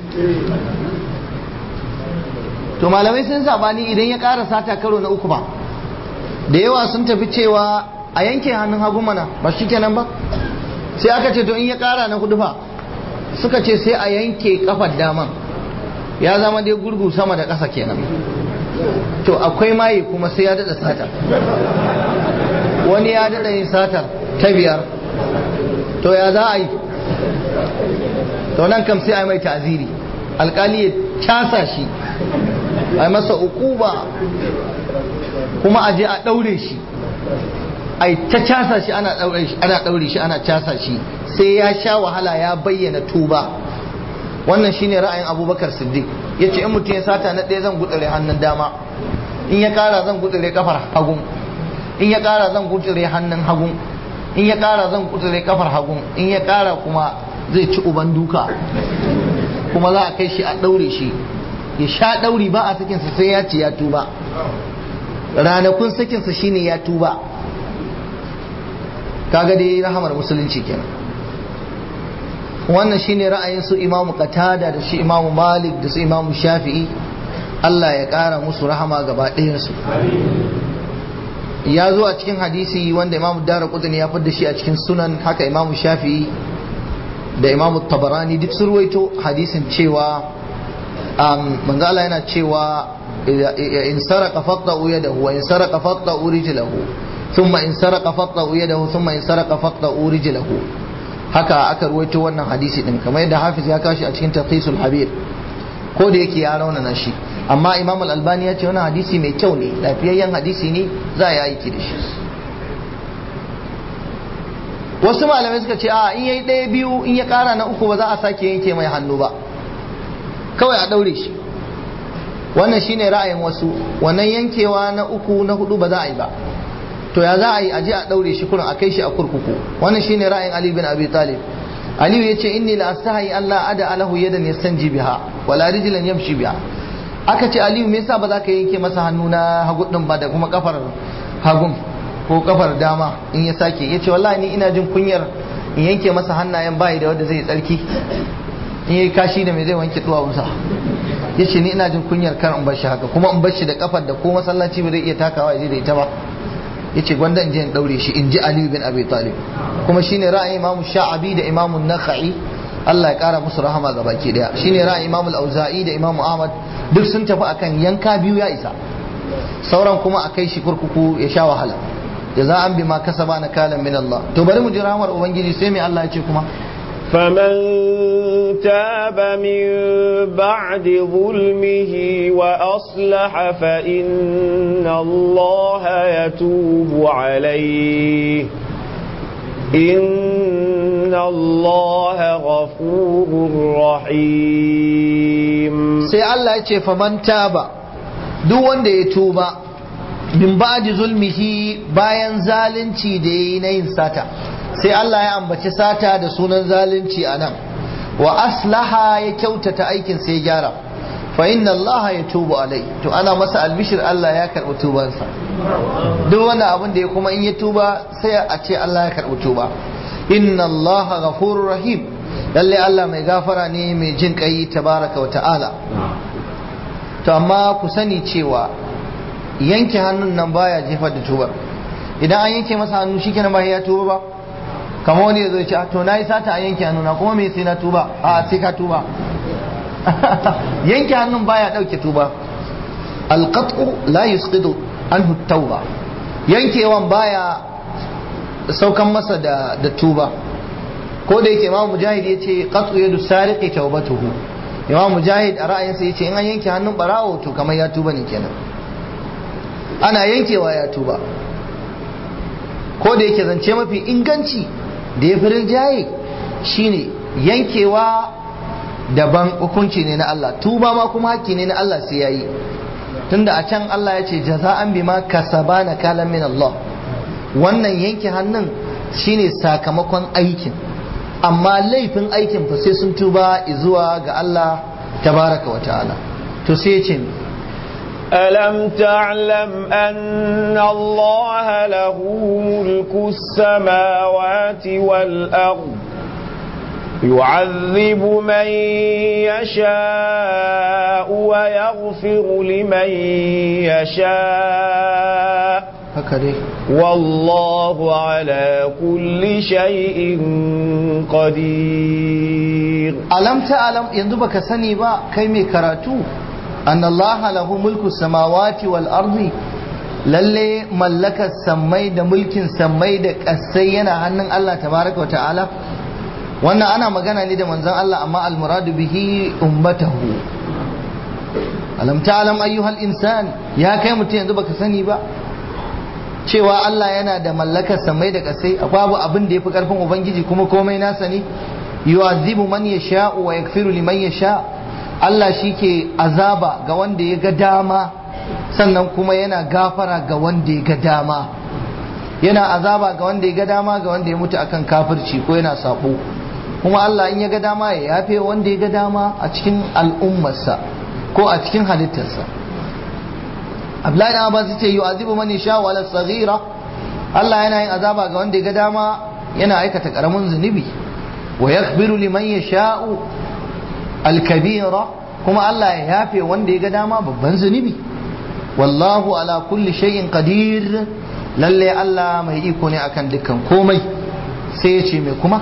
to malamai sun sabani idan ya kara sata karo na uku ba da yawa sun tafi cewa a yanke hannun hagu mana ba shi kenan ba sai aka ce to in ya kara na hudu fa suka ce sai a yanke kafar daman ya zama dai gurgu sama da ƙasa kenan to akwai maye kuma sai ya daɗa sata wani ya daɗa yin satar ta biyar to ya za a yi to nan kam sai a yi mai ta'ziri alkali ya casa shi a yi masa ukuba kuma a je a ɗaure shi a ta casa shi ana ɗaure shi ana casa shi sai ya sha wahala ya bayyana tuba wannan shine ra'ayin abubakar siddiq ya ce in mutum ya sata na ɗaya zan gudure hannun dama in ya ƙara zan gudure kafar hagun in ya ƙara zan gudure hannun hagun in ya ƙara zan gudure kafar hagun in ya ƙara kuma zai ci uban duka kuma za a kai shi a ɗaure shi ya sha ɗauri ba a sakinsa sai ya ce ya tuba ranakun sakinsa shine ya tuba kaga dai rahamar musulunci kenan wannan shine ra'ayin su imamu qatada da shi imamu malik da su imamu shafi'i Allah ya ƙara musu rahama gaba ɗayansu ya zo a cikin hadisi wanda imamu dara kudini ya fadda shi a cikin sunan haka imamu shafi'i da imamu tabarani duk sun ruwaito hadisin cewa manzo Allah yana cewa in saraka faqta'u yadahu wa in saraka faqta'u rijlahu thumma in saraka faqta'u yadahu thumma in saraka faqta'u rijlahu haka aka ruwaito wannan hadisi din kamar yadda hafiz ya kashi a cikin taqisul habir ko da yake ya raunana shi amma imam al-albani ya ce wannan hadisi mai kyau ne lafiyayyen hadisi ne za a yi aiki da shi wasu malamai suka ce a in yayi ɗaya biyu in ya ƙara na uku ba za a sake yanke mai hannu ba kawai a ɗaure shi wannan shine ra'ayin wasu wannan yankewa na uku na hudu ba za a yi ba to ya za a yi aje a ɗaure shi kurin a kai shi a kurkuku wannan shine ra'ayin ali bin abi talib aliyu ya ce inni la astahi Allah ada alahu yadan yastanji biha wala rijlan yamshi biha aka ce aliyu me yasa ba za ka yanke masa hannu na hagu din ba da kuma kafar hagun ko kafar dama in ya sake ya ce wallahi ni ina jin kunyar in yanke masa hannayen bayi da wanda zai tsarki in yi kashi da mai zai wanke duwawunsa ya ce ni ina jin kunyar kar in bar shi haka kuma in bar shi da kafar da ko masallaci ba zai iya takawa ya je da ita ba ya ce gwanda in je in daure shi in ji aliyu bin abi talib kuma shine ra'ayin imamu sha'abi da imamu nakha'i Allah ya kara musu rahama ga baki daya shine ra'ayin imamu al-auza'i da imamu ahmad duk sun tafi akan yanka biyu ya isa sauran kuma a kai shi kurkuku ya sha wahala jaza'an bima kasaba na kalan min Allah to bari mu ji rahmar ubangiji sai mai Allah ya ce kuma فمن تاب من بعد ظلمه وأصلح فإن الله يتوب عليه إن الله غفور رحيم sai Allah ya ce faman taba duk wanda ya tuba min ba'di zulmihi bayan zalunci da yayi na yin sata sai Allah ya ambaci sata da sunan zalunci a nan wa aslaha ya kyautata aikin sai ya gyara fa inna Allah ya tubu alai to ana masa albishir Allah ya karɓi tubansa duk wani abin da ya kuma in ya tuba sai a ce Allah ya karɓi tuba inna Allah ghafurur rahim lalle Allah mai gafara ne mai jin kai tabaraka wa ta'ala to amma ku sani cewa yanke hannun nan baya jefar da tubar idan an yanke masa hannu shikenan ba ya tuba ba kamar wani ya zo ce to nayi sata a yanke hannuna kuma me sai na tuba a sai ka tuba yanke hannun baya dauke tuba alqat'u la yusqidu anhu tauba yankewan baya saukan masa da da tuba ko da yake imam mujahid yace qat'u yadu sariqi tawbatuhu imam mujahid a ra'ayinsa yace in an yanke hannun barawo to kamar ya tuba ne kenan ana yankewa ya tuba ko da yake zance mafi inganci da ya fi rinjaye shine yankewa daban hukunci ne na Allah tuba ma kuma hakki ne na Allah sai yayi tunda a can Allah ya ce jaza'an bima kasabana kalan min Allah wannan yanke hannun shine sakamakon aikin amma laifin aikin fa sai sun tuba zuwa ga Allah tabaraka wa ta'ala to sai ya ce ألم تعلم أن الله له ملك السماوات والأرض يعذب من يشاء ويغفر لمن يشاء haka والله على كل شيء قدير alam ta alam yanzu baka sani ba kai mai karatu an Allah lahu mulku samawati wal ardi lalle mallakar sammai da mulkin sammai da kasai yana hannun Allah tabaraka wa ta'ala wannan ana magana ne da manzon Allah amma almuradu bihi ummatahu alam ta'lam ayyuhal insan ya kai mutum yanzu baka sani ba cewa Allah yana da mallakar samai da kasai babu abin da yafi karfin ubangiji kuma komai nasa ne yu'azibu man yasha wa yaghfiru liman yasha Allah shike azaba ga wanda ya ga dama sannan kuma yana gafara ga wanda ya ga dama yana azaba ga wanda ya ga dama ga wanda ya mutu akan kafirci ko yana sabo kuma Allah in ya ga dama ya yafe wanda ya ga dama a cikin al'ummarsa ko a cikin halittarsa Abdullahi dan Abbas yace yu'azibu man yasha wa la saghira Allah yana yin azaba ga wanda ya ga dama yana aikata karamin zunubi wa yaghfiru liman yasha'u al-kabira kuma Allah ya yafe wanda ya ga dama babban zunubi wallahu ala kulli shay'in qadir lalle Allah mai iko ne akan dukkan komai sai ya ce mai kuma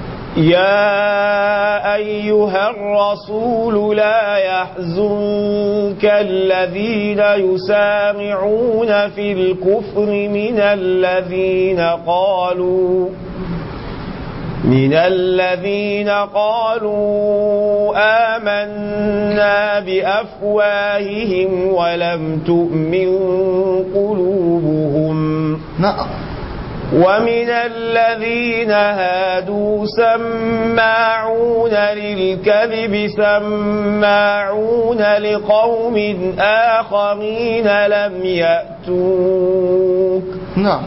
يا أيها الرسول لا يحزنك الذين يسامعون في الكفر من الذين قالوا من الذين قالوا آمنا بأفواههم ولم تؤمن قلوبهم na'am ومن الذين هادوا سماعون للكذب سماعون لقوم آخرين لم يأتوك na'am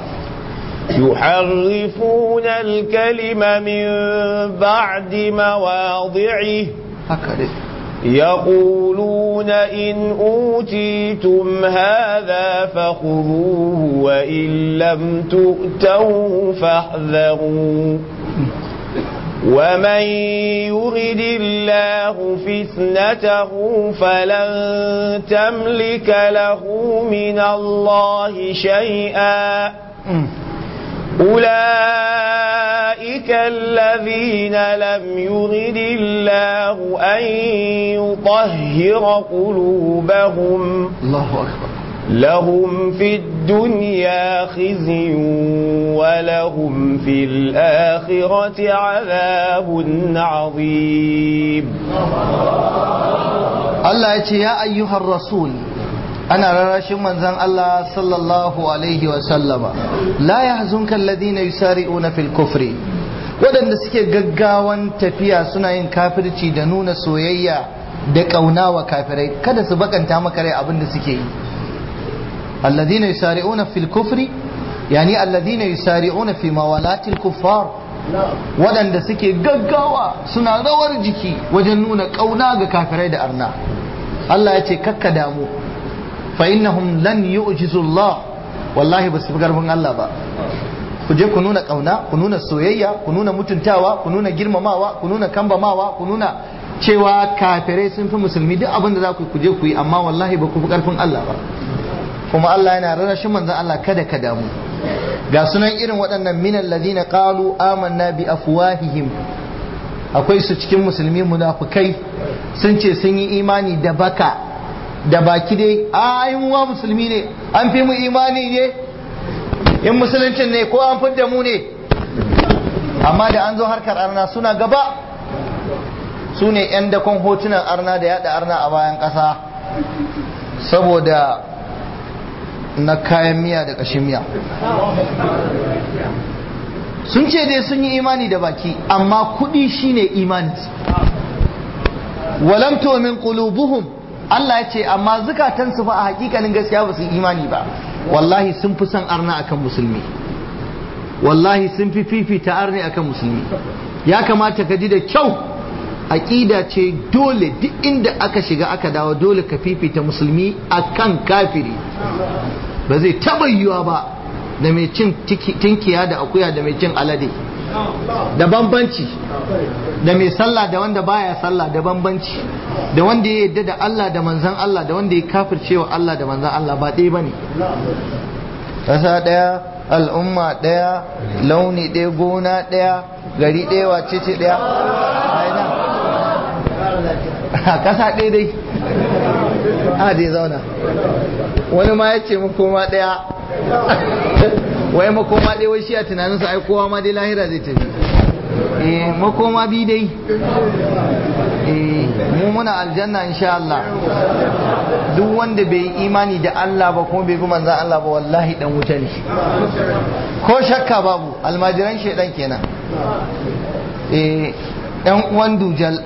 يحرفون الكلم من بعد مواضعه haka dai يقولون إن أوتيتم هذا فخذوه وإن لم تؤتوه فاحذروا ومن يرد الله فتنته فلن تملك له من الله شيئا Mm. أولئك الذين لم يرد الله أن يطهر قلوبهم Allahu akbar لهم في الدنيا خزي ولهم في الآخرة عذاب عظيم Allah ya ce ya ayyuhar rasul ana rarrashin manzon Allah sallallahu alaihi wa sallama la yahzunka alladhina yusari'una fil kufri waɗanda suke gaggawan tafiya suna yin kafirci da nuna soyayya da ƙauna wa kafirai kada su bakanta maka rai abin da suke yi alladhina yusari'una fil kufri yani alladhina yusari'una fi mawalatil kuffar waɗanda suke gaggawa suna rawar jiki wajen nuna ƙauna ga kafirai da arna Allah ya ce kakka damu fa innahum lan yu'jizu Allah wallahi ba su fi karfin Allah ba ku je ku nuna ƙauna ku nuna soyayya ku nuna mutuntawa ku nuna girmamawa ku nuna kambamawa ku nuna cewa kafirai sun fi musulmi duk abin da za ku yi ku je ku yi amma wallahi ba ku fi karfin Allah ba kuma Allah yana rarrashin manzon Allah kada ka damu ga sunan irin waɗannan minan ladina qalu amanna bi afwahihim akwai su cikin musulmi munafukai sun ce sun yi imani da baka da baki dai a mu ma musulmi ne an fi mu imani ne in musuluncin ne ko an fidda mu ne amma da an zo harkar arna suna gaba su ne 'yan dakon hotunan arna da yada arna a bayan ƙasa saboda na kayan miya da ƙashin miya sun ce dai sun yi imani da baki amma kuɗi shine imani walam min qulubuhum Allah ya ce amma zukatansu ba a hakikanin gaskiya ba su imani ba wallahi sun fi son arna akan musulmi wallahi sun fi fifita arni akan musulmi ya kamata ka ji da kyau aƙida ce dole duk inda aka shiga aka dawo dole ka fifita musulmi akan kafiri ba zai taɓa yiwuwa ba da mai cin tinkiya da akuya da mai cin alade da bambanci da mai sallah da wanda baya sallah da bambanci da wanda ya yadda da Allah da manzan Allah da wanda ya kafircewa Allah da manzan Allah ba ɗaya bane ƙasa ɗaya al'umma ɗaya launi ɗaya gona ɗaya gari ɗaya wace ce ɗaya a ƙasa ɗaya dai a dai zauna wani ma ya ce makoma ɗaya wai makoma ɗaya wai shi a tunaninsa ai kowa ma dai lahira zai tafi eh makoma bi dai eh mu muna aljanna insha Allah duk wanda bai yi imani da Allah ba kuma bai bi manzan Allah ba wallahi dan wuta ne ko shakka babu almajiran shaidan kenan eh yan uwan dujal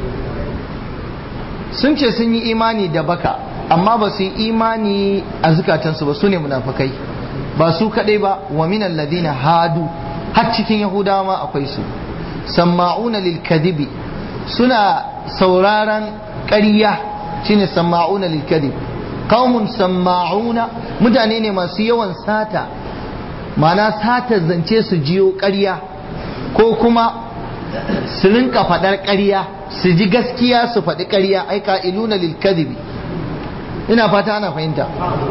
sun ce sun yi imani da baka amma ba su yi imani a zukatansu ba su ne munafukai ba su kadai ba wa minan ladina hadu har cikin yahudawa ma akwai su samma'una lil kadibi suna sauraron ƙarya shine samma'una lil kadib qaumun samma'una mutane ne masu yawan sata mana sata zance su jiyo ƙarya ko kuma su rinka faɗar ƙarya su ji gaskiya su faɗi ƙarya ai ka'iluna lil kadibi ina fata ana fahimta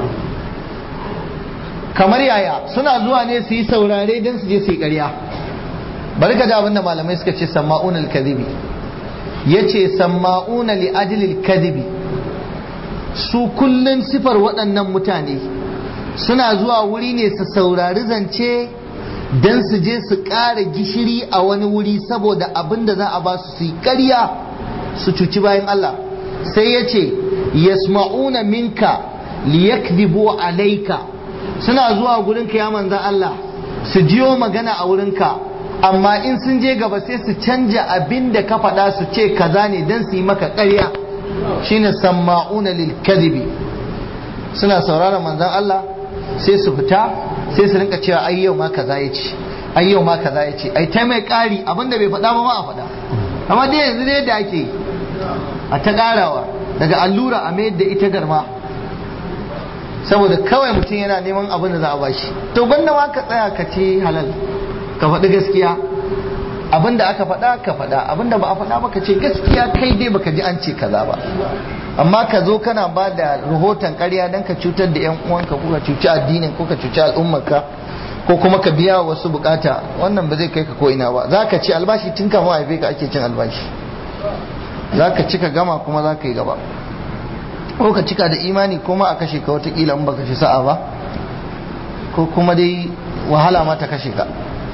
kamar yaya suna zuwa ne su yi saurare don su je su yi ƙarya bari ka ji abin da malamai suka ce samma'una lil kadibi yace samma'una li ajlil kadibi su kullun sifar waɗannan mutane suna zuwa wuri ne su saurari zance don su je su ƙara gishiri a wani wuri saboda abin da za a ba su yi ƙarya su cuci bayan Allah sai ya ce yasma'una minka liyakdibu alaika suna zuwa gurinka ya manzan Allah su jiyo magana a wurinka amma in sun je gaba sai su canja abin da ka faɗa su ce kaza ne don su yi maka ƙarya shine samma'una lil kadibi suna sauraron manzan Allah sai su fita sai su rinka cewa ai yau ma kaza ya ce ai yau ma kaza ya ce ai ta mai ƙari abinda bai faɗa ba ma a faɗa amma dai yanzu dai da ake a ta ƙarawa daga allura a mayar da ita garma saboda kawai mutum yana neman abin da za a bashi to gwanda ma ka tsaya ka ce halal ka faɗi gaskiya abin da aka faɗa ka faɗa abin da ba a faɗa ba ka ce gaskiya kai dai baka ji an ce kaza ba amma ka zo kana ba da rahoton ƙarya don ka cutar da 'yan uwanka ko ka cuci addinin ko ka cuci al'ummarka ko kuma ka biya wasu bukata wannan ba zai kai ka ko ina ba za ka ci albashi tun kama haife ka ake cin albashi za ka ci ka gama kuma za ka yi gaba ko ka cika da imani kuma a kashe ka watakila in baka ci sa'a ba ko kuma dai wahala ma ta kashe ka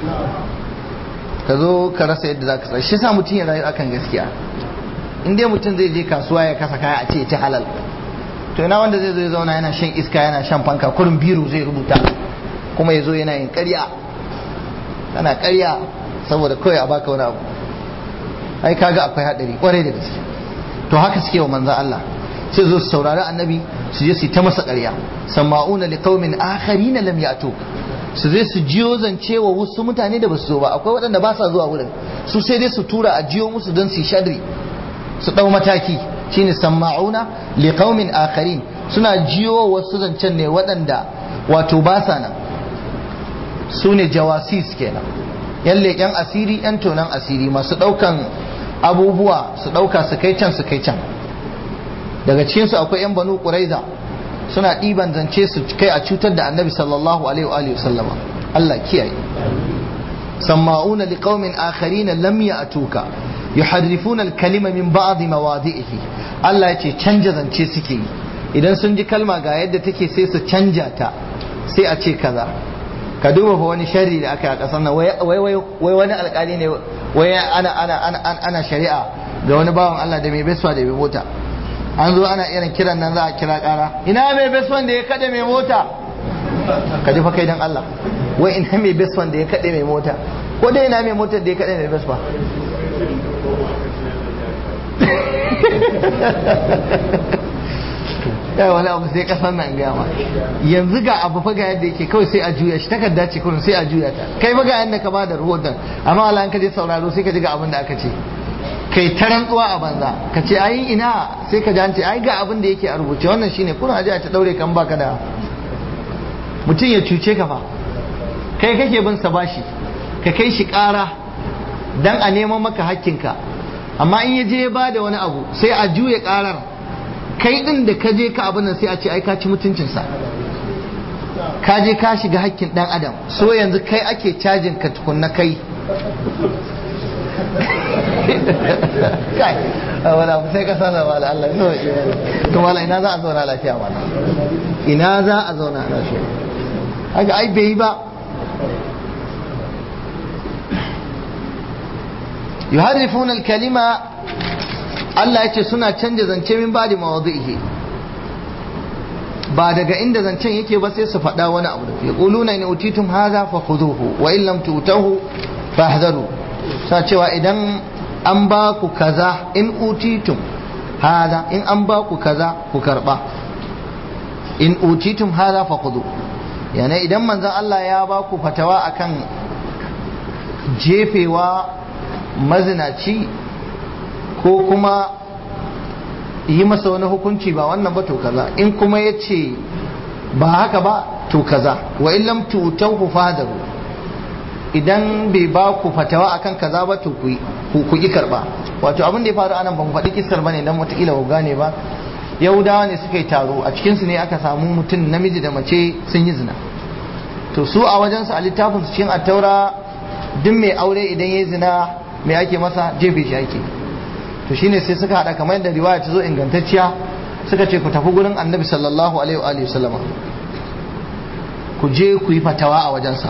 ka zo ka rasa yadda za ka tsaya shi sa mutum ya rayu akan gaskiya in dai mutum zai je kasuwa ya kasa kaya a ce ya ci halal to ina wanda zai zo ya zauna yana shan iska yana shan fanka kurin biro zai rubuta kuma ya zo yana yin karya kana karya saboda kawai a baka wani abu ai kaga akwai hadari kwarai da gaske to haka suke wa manzan Allah sai zo su saurari annabi su je su ta masa karya sama'una liqaumin akharina lam ya'tuk su zai su jiyo zance wa wasu mutane da basu zo ba akwai waɗanda ba sa zuwa wurin su sai dai su tura a jiyo musu don su shadri su ɗau mataki shine sama'una li qaumin akharin suna jiyo wasu zancen ne waɗanda wato ba sa nan su ne jawasis kenan yan leƙen asiri yan tonan asiri masu ɗaukan abubuwa su ɗauka su kai can su kai can daga cikinsu akwai yan banu ƙuraiza suna ɗiban zance su kai a cutar da annabi sallallahu alaihi wa sallama Allah kiyaye samma'una liqaumin akharina lam ya'tuka yuharrifuna al-kalima min ba'd mawadi'ihi Allah ya ce canja zance suke yi idan sun ji kalma ga yadda take sai su canja ta sai a ce kaza ka duba fa wani sharri da aka yi a kasar nan wai wai wai wani alkali ne wai ana ana ana ana shari'a ga wani bawan Allah da mai beswa da mai mota an zo ana irin kiran nan za a kira kara ina mai beswan da ya kada mai mota ka ji fa kai dan Allah wai ina mai beswan da ya kade mai mota ko dai ina mai motar da ya kade mai beswa ya wani abu sai kasan nan gama yanzu ga abu fa ga yadda yake kawai sai a juya shi takarda ce kullum sai a juya ta kai fa ga yadda ka bada rahoton amma Allah ka je sauraro sai ka ji ga abin da aka ce kai ta rantsuwa a banza ka ce ai ina sai ka ji ai ga abin da yake a rubuce wannan shine kuna aje a ta daure kan baka da mutum ya cuce ka fa kai kake bin sa bashi ka kai shi kara dan a neman maka hakkinka amma in ya je ya bada wani abu sai a juya karar kai din da ka je ka abin nan sai a ce ai ka ci mutuncinsa ka je ka shiga hakkin dan adam so yanzu kai ake cajin ka tukunna kai kai wala sai ka sana wala Allah no to wala ina za a zauna lafiya wala ina za a zauna lafiya haka ai bai yi ba yuharrifuna al-kalima Allah ya ce suna canja zance min bada mawadhihi ba daga inda zancen yake ba sai su faɗa wani abu da yaquluna in utitum hadha fa khuduhu wa in lam tutahu fahdharu sa cewa idan an ba ku kaza in utitum hadha in an ba ku kaza ku karba in utitum hadha fa khudhu yana idan manzon Allah ya ba ku fatawa akan jefewa mazinaci ko kuma yi masa wani hukunci ba wannan ba to kaza in kuma ya ce ba haka ba to kaza wa illam tutauhu fadaru idan bai ba ku fatawa akan kaza ba to ku ki karba wato abin da ya faru anan ban faɗi kissar bane dan wataƙila ku gane ba yahudawa ne suka yi taro a cikin su ne aka samu mutum namiji da mace sun yi zina to su a wajensu a littafin su cikin attaura duk mai aure idan ya zina mai ake masa jefe shi ake to shine sai suka hada kamar yadda riwaya ta zo ingantacciya suka ce ku tafi gurin annabi sallallahu alaihi wa alihi sallama ku je ku yi fatawa a wajensa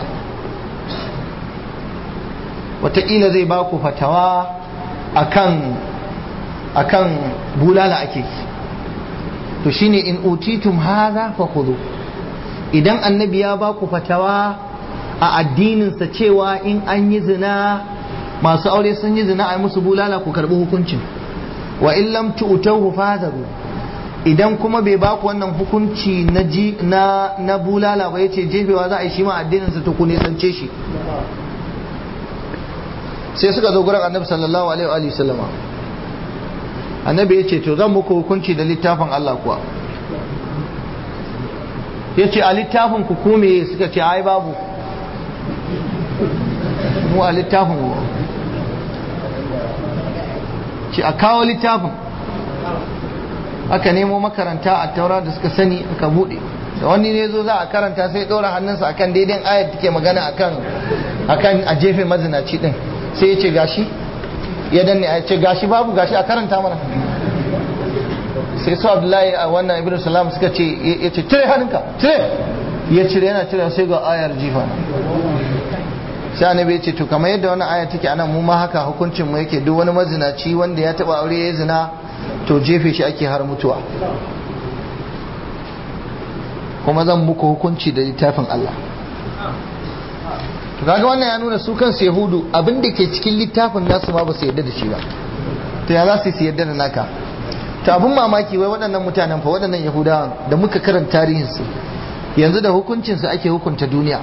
wataƙila zai ba ku fatawa akan akan bulala ake to shine in utitum hadha fa khudhu idan annabi ya ba ku fatawa a addininsa cewa in an yi zina masu aure sun yi zina a musu bulala ku karbi hukuncin wa in lam tu'tahu fadaru idan kuma bai ba ku wannan hukunci na ji na na bulala ba yace jefewa za a yi shi ma addinin sa to ku ne sance shi sai suka zo gurin annabi sallallahu alaihi wa sallama annabi yace to zan muku hukunci da littafin Allah kuwa yace a littafin ku ko me suka ce ai babu mu a littafin mu ce a kawo littafin aka nemo makaranta a taura da suka sani aka bude da wani ne zo za a karanta sai ɗora hannunsa akan daidai ayat take magana akan akan a jefe mazinaci din sai ya ce gashi ya danne a ce gashi babu gashi a karanta mana sai su abdullahi a wannan ibn salam suka ce ya ce cire hannunka cire ya cire yana cire sai ga ayar jifa sai annabi ya ce to kamar yadda wannan aya take anan mu ma haka hukuncin mu yake duk wani mazinaci wanda ya taba aure ya zina to jefe shi ake har mutuwa kuma zan muku hukunci da littafin Allah to kaga wannan ya nuna su kansu yahudu abin da ke cikin littafin nasu ma ba su yarda da shi ba to ya za su yarda da naka to abin mamaki wai waɗannan mutanen fa waɗannan yahudawan da muka karanta tarihinsu yanzu da hukuncinsu ake hukunta duniya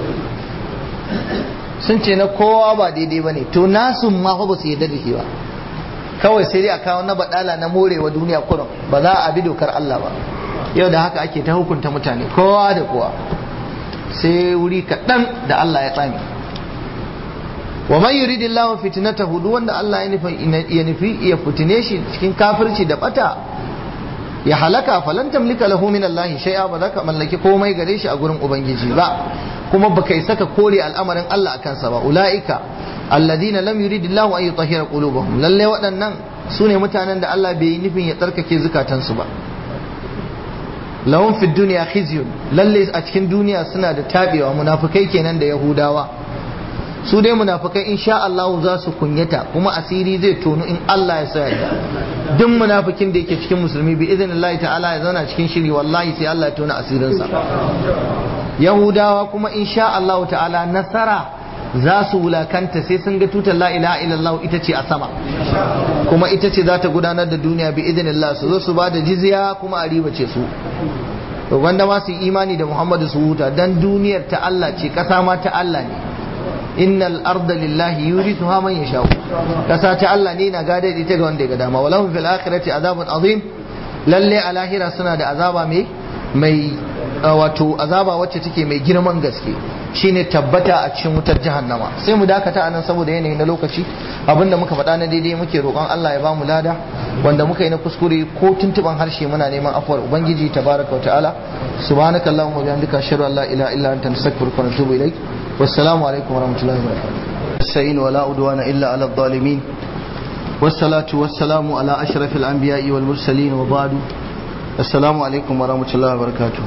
sun ce na kowa ba daidai ba ne to nasu ma ba su yarda da shi ba kawai sai dai a kawo na baɗala na morewa duniya kurum ba za a bi dokar Allah ba yau da haka ake ta hukunta mutane kowa da kowa sai wuri kaɗan da Allah ya tsami wa man yuridillahu fitnatahu duk wanda Allah ya nufi ya fitine shi cikin kafirci da bata ya halaka falan tamlika lahu min Allah shay'a ba za ka mallaki komai gare shi a gurin ubangiji ba kuma baka isa ka kore al'amarin Allah akan sa ba ulaika alladhina lam yuridillahu an yutahhira qulubahum lalle waɗannan su ne mutanen da Allah bai yi nufin ya tsarkake zukatansu ba lahum fid dunya khizyun lalle a cikin duniya suna da tabewa munafikai kenan da yahudawa su dai munafikai insha Allah za su kunyata kuma asiri zai tonu in Allah ya sa ya duk munafikin da yake cikin musulmi bi idinillahi ta'ala ya zauna cikin shiri wallahi sai Allah ya tona asirinsa yahudawa kuma insha Allah ta'ala nasara za su wulakanta sai sun ga tutar la ilaha illallah ita ce a sama kuma ita ce za ta gudanar da duniya bi idinillah su zo su ba da jizya kuma a riba ce su to wanda ma su imani da Muhammadu su huta dan duniyar ta Allah ce kasa ma ta Allah ne innal arda lillahi yurithuha man yasha kasa ta Allah ne na gadar ita ga wanda ya ga dama walahum fil akhirati azabun azim lalle a lahira suna da azaba mai mai wato azaba wacce take mai girman gaske shine tabbata a cikin wutar jahannama sai mu dakata anan saboda yanayi na lokaci abinda muka faɗa na daidai muke roƙon Allah ya ba mu lada wanda muka yi na kuskure ko tuntuban harshe muna neman afuwar ubangiji tabaraka wa ta'ala subhanakallahumma wa bihamdika ashhadu an la ilaha illa anta astaghfiruka wa atubu ilaik wassalamu alaikum wa rahmatullahi wa barakatuh sa'in wa la udwana illa ala adh-dhalimin والصلاة والسلام على أشرف الأنبياء والمرسلين وبعد السلام عليكم ورحمة الله وبركاته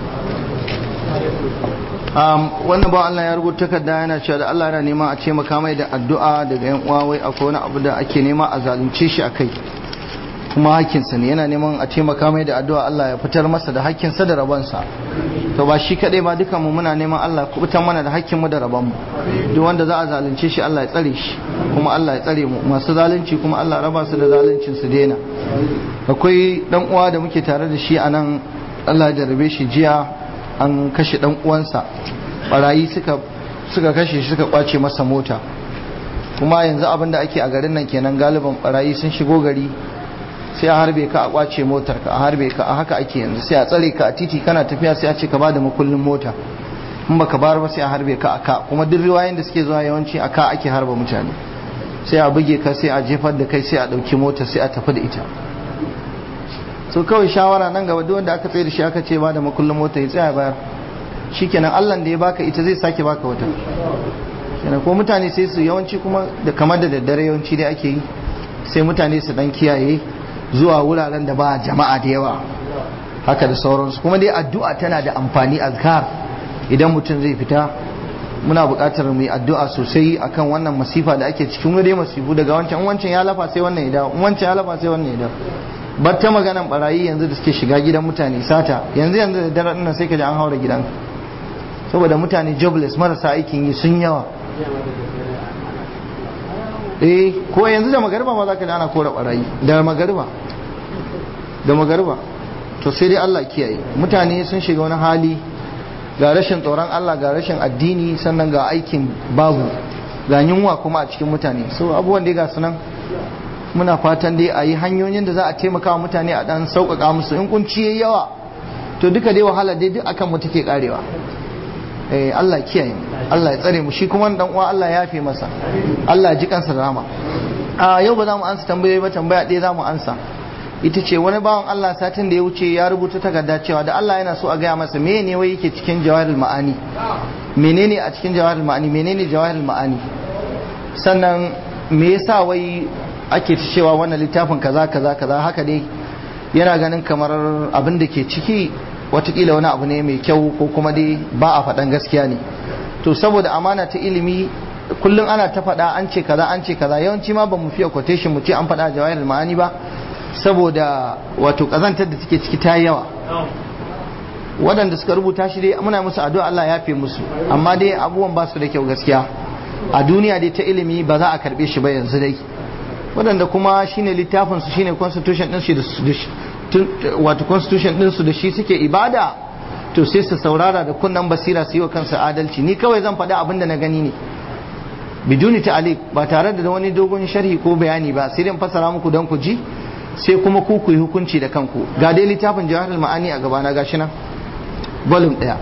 wannan ba Allah ya rubuta takarda yana cewa da Allah yana nema a ce makamai da addu'a daga yan uwa wai akwai wani abu da ake nema a zalunce shi akai kuma hakkinsa ne yana neman a taimaka mai da addu'a Allah ya fitar masa da hakkinsa da rabonsa to ba shi kadai ba dukan mu muna neman Allah ku fitar mana da hakkin mu da rabon mu duk wanda za a zalunce shi Allah ya tsare shi kuma Allah ya tsare mu masu zalunci kuma Allah raba su da zaluncin su daina akwai dan uwa da muke tare da shi anan Allah ya jarrabe shi jiya an kashe dan uwansa barayi suka suka kashe shi suka kwace masa mota kuma yanzu abin da ake a garin nan kenan galiban barayi sun shigo gari sai a harbe ka a kwace motar ka a harbe ka a haka ake yanzu sai a tsare ka a titi kana tafiya sai a ce ka bada makullin mota in baka bar ba sai a harbe ka a ka kuma duk riwayoyin da suke zuwa yawanci a ka ake harba mutane sai a buge ka sai a jefar da kai sai a dauki mota sai a tafi da ita so kawai shawara nan gaba duk wanda aka tsaye da shi aka ce bada makullin mota ya tsaya bayar shikenan Allah da ya baka ita zai sake baka wata kenan ko mutane sai su yawanci kuma da kamar da daddare yawanci dai ake yi sai mutane su dan kiyaye zuwa wuraren da ba jama'a da yawa haka da sauransu kuma dai addu'a tana da amfani azkar idan mutum zai fita muna buƙatar mu yi addu'a sosai akan wannan masifa da ake cikin dai masifu daga wancan wancan ya lafa sai wannan ya dawo wancan ya lafa sai wannan ya dawo bar ta maganan barayi yanzu da suke shiga gidan mutane sata yanzu yanzu da dare nan sai ka ji an haura gidan saboda mutane jobless marasa aikin yi sun yawa eh ko yanzu da magariba ma za ka ana kora barayi da magariba da magariba to sai dai Allah kiyaye mutane sun shiga wani hali ga rashin tsoron Allah ga rashin addini sannan ga aikin babu ga yunwa kuma a cikin mutane so abubuwan dai ga sunan muna fatan dai a yi hanyoyin da za a taimaka wa mutane a dan sauƙaƙa musu in kunci yayi yawa to duka dai wahala dai duk akan mu take karewa eh Allah kiyaye Allah ya tsare mu shi kuma dan uwa Allah ya yafe masa Allah ya ji kansa da rahama a yau ba za mu ansa tambayoyi ba tambaya ɗaya za mu ansa ita ce wani bawan Allah satin da ya wuce ya rubuta takarda cewa da Allah yana so a gaya masa me ne wai yake cikin jawahirul ma'ani menene a cikin jawahirul ma'ani menene jawahirul ma'ani sannan me yasa wai ake ta cewa wannan littafin kaza kaza kaza haka dai yana ganin kamar abin da ke ciki watakila wani abu ne mai kyau ko kuma dai ba a faɗan gaskiya ne to saboda amana ta ilimi kullum ana ta faɗa an ce kaza an ce kaza yawanci ma ba mu fiye quotation mu ce an faɗa jawahirul ma'ani ba saboda wato kazantar da take ciki ta yawa waɗanda suka rubuta shi dai muna musu addu'a Allah ya fi musu amma dai abubuwan ba su da kyau gaskiya a duniya dai ta ilimi ba za a karɓe shi ba yanzu dai waɗanda kuma shine littafin su shine constitution din shi wato constitution din su da shi suke ibada to sai su saurara da kunnan basira su yi wa kansu adalci ni kawai zan faɗi abin da na gani ne biduni ta'aliq ba tare da wani dogon sharhi ko bayani ba sai dai fassara muku don ku ji sai kuma ku ku yi hukunci da kanku ga dai littafin jawahar ma'ani a gabana gashi nan volume ɗaya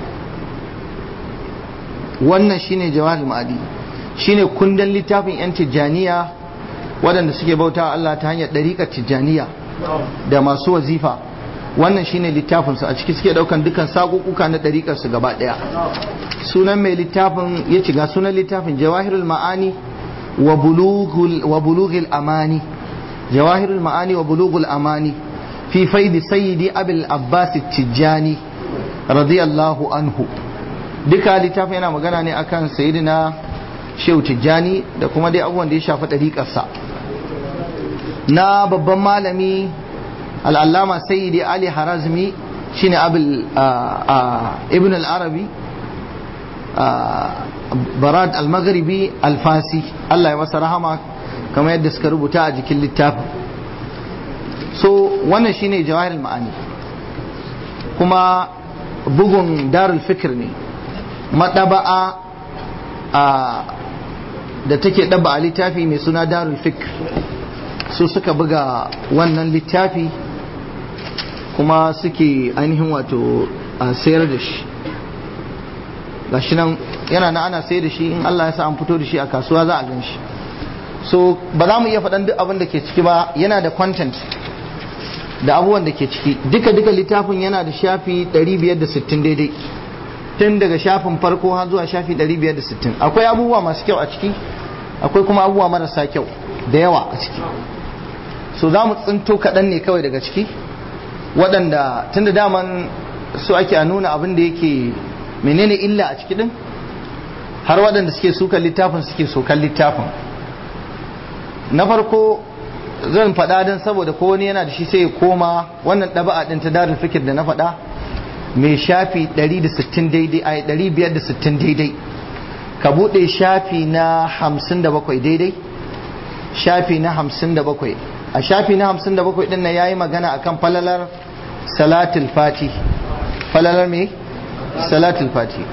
wannan shine jawahar ma'ani shine kundin littafin yan tijjaniya waɗanda suke bauta Allah ta hanyar ɗariƙar tijjaniya da masu wazifa wannan shine littafin su a ciki suke daukan dukan sakukuka na dariƙar su gaba daya sunan mai littafin ya ci ga sunan littafin jawahirul ma'ani wa bulughul wa bulughil amani jawahirul ma'ani wa bulughul amani fi faidi sayyidi abul abbas tijjani radiyallahu anhu duka littafin yana magana ne akan sayyidina shehu tijjani da kuma dai abubuwan da ya shafi ɗariƙarsa na babban malami al'allama sayyidi ali harazmi shine abul ibn al-arabi barad al-maghribi al-fasi Allah ya masa rahama kamar yadda suka rubuta a jikin littafin so wannan shine jawahir ma'ani kuma bugun darul fikir ne maɗaba'a da take ɗaba a littafi mai suna darul fikir su suka buga wannan littafi kuma suke ainihin wato a sayar da shi gashi nan yana na ana sayar da shi in Allah ya sa an fito da shi a kasuwa za a gan shi so ba za mu iya faɗan duk abin da ke ciki ba yana da content da abubuwan da ke ciki duka duka littafin yana da shafi 560 daidai tun daga shafin farko har zuwa shafi 560 akwai abubuwa masu kyau a ciki akwai kuma abubuwa marasa kyau da yawa a ciki so za mu tsinto kaɗan ne kawai daga ciki waɗanda tun da daman su ake a nuna abin da yake menene illa a ciki ɗin har waɗanda suke sukan littafin suke sokan littafin na farko zan faɗa don saboda ko wani yana da shi sai ya koma wannan ɗaba'a ɗin ta darin fikir da na faɗa mai shafi 160 daidai a 560 daidai ka buɗe shafi na 57 daidai shafi na 57 a shafi na 57 ɗin nan ya yi magana akan falalar salatul fati falalar me salatul fati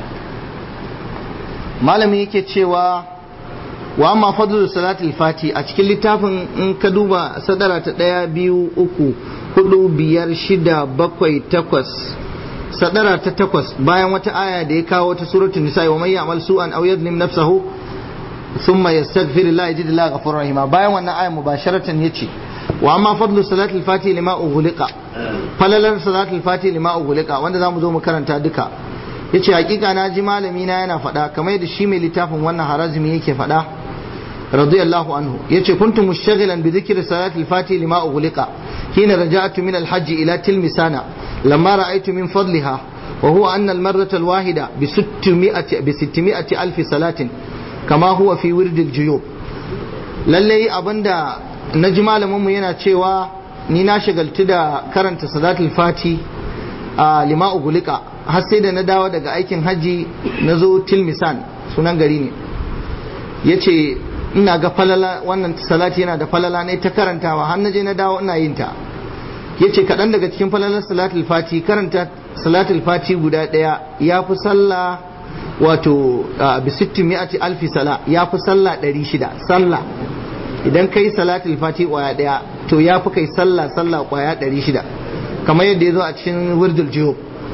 malami yake cewa wa amma fadlu salatul fati a cikin littafin in ka duba sadara ta ɗaya biyu uku hudu biyar shida bakwai takwas sadara ta takwas bayan wata aya da ya kawo ta suratul nisa wa may ya'mal su'an aw yadhlim nafsahu thumma yastaghfir la yajid la ghafur rahima bayan wannan aya mubasharatan yace wa amma fadlu salatul fati lima ughliqa falalar salatul fati lima ughliqa wanda zamu zo mu karanta duka yace hakika na ji malami na yana faɗa kamar yadda shi mai littafin wannan harazimi yake faɗa radiyallahu anhu yace kuntu mushaghilan bi dhikri salatil fati lima ughliqa hina raja'tu min al-hajj ila tilmisana lamma ra'aytu min fadliha wa huwa anna al-marrata al-wahida bi 600 bi 600 alf salatin kama huwa fi wird al-juyub lalle abinda naji malamin mu yana cewa ni na shagaltu da karanta salatul fati a lima ughliqa har sai da na dawo daga aikin hajji na zo tilmisan sunan gari ne ya ce ina ga falala wannan salati yana da falala ne ta karantawa har na je na dawo ina yin ta ya ce kaɗan daga cikin falalar salatul fati karanta salatul fati guda ɗaya ya fi sallah wato bi sittin mi'ati alfi sala ya fi sallah ɗari shida sallah idan kai salatul fati ƙwaya ɗaya to ya fi kai sallah sallah ƙwaya ɗari shida kamar yadda ya zo a cikin wirdul jiyub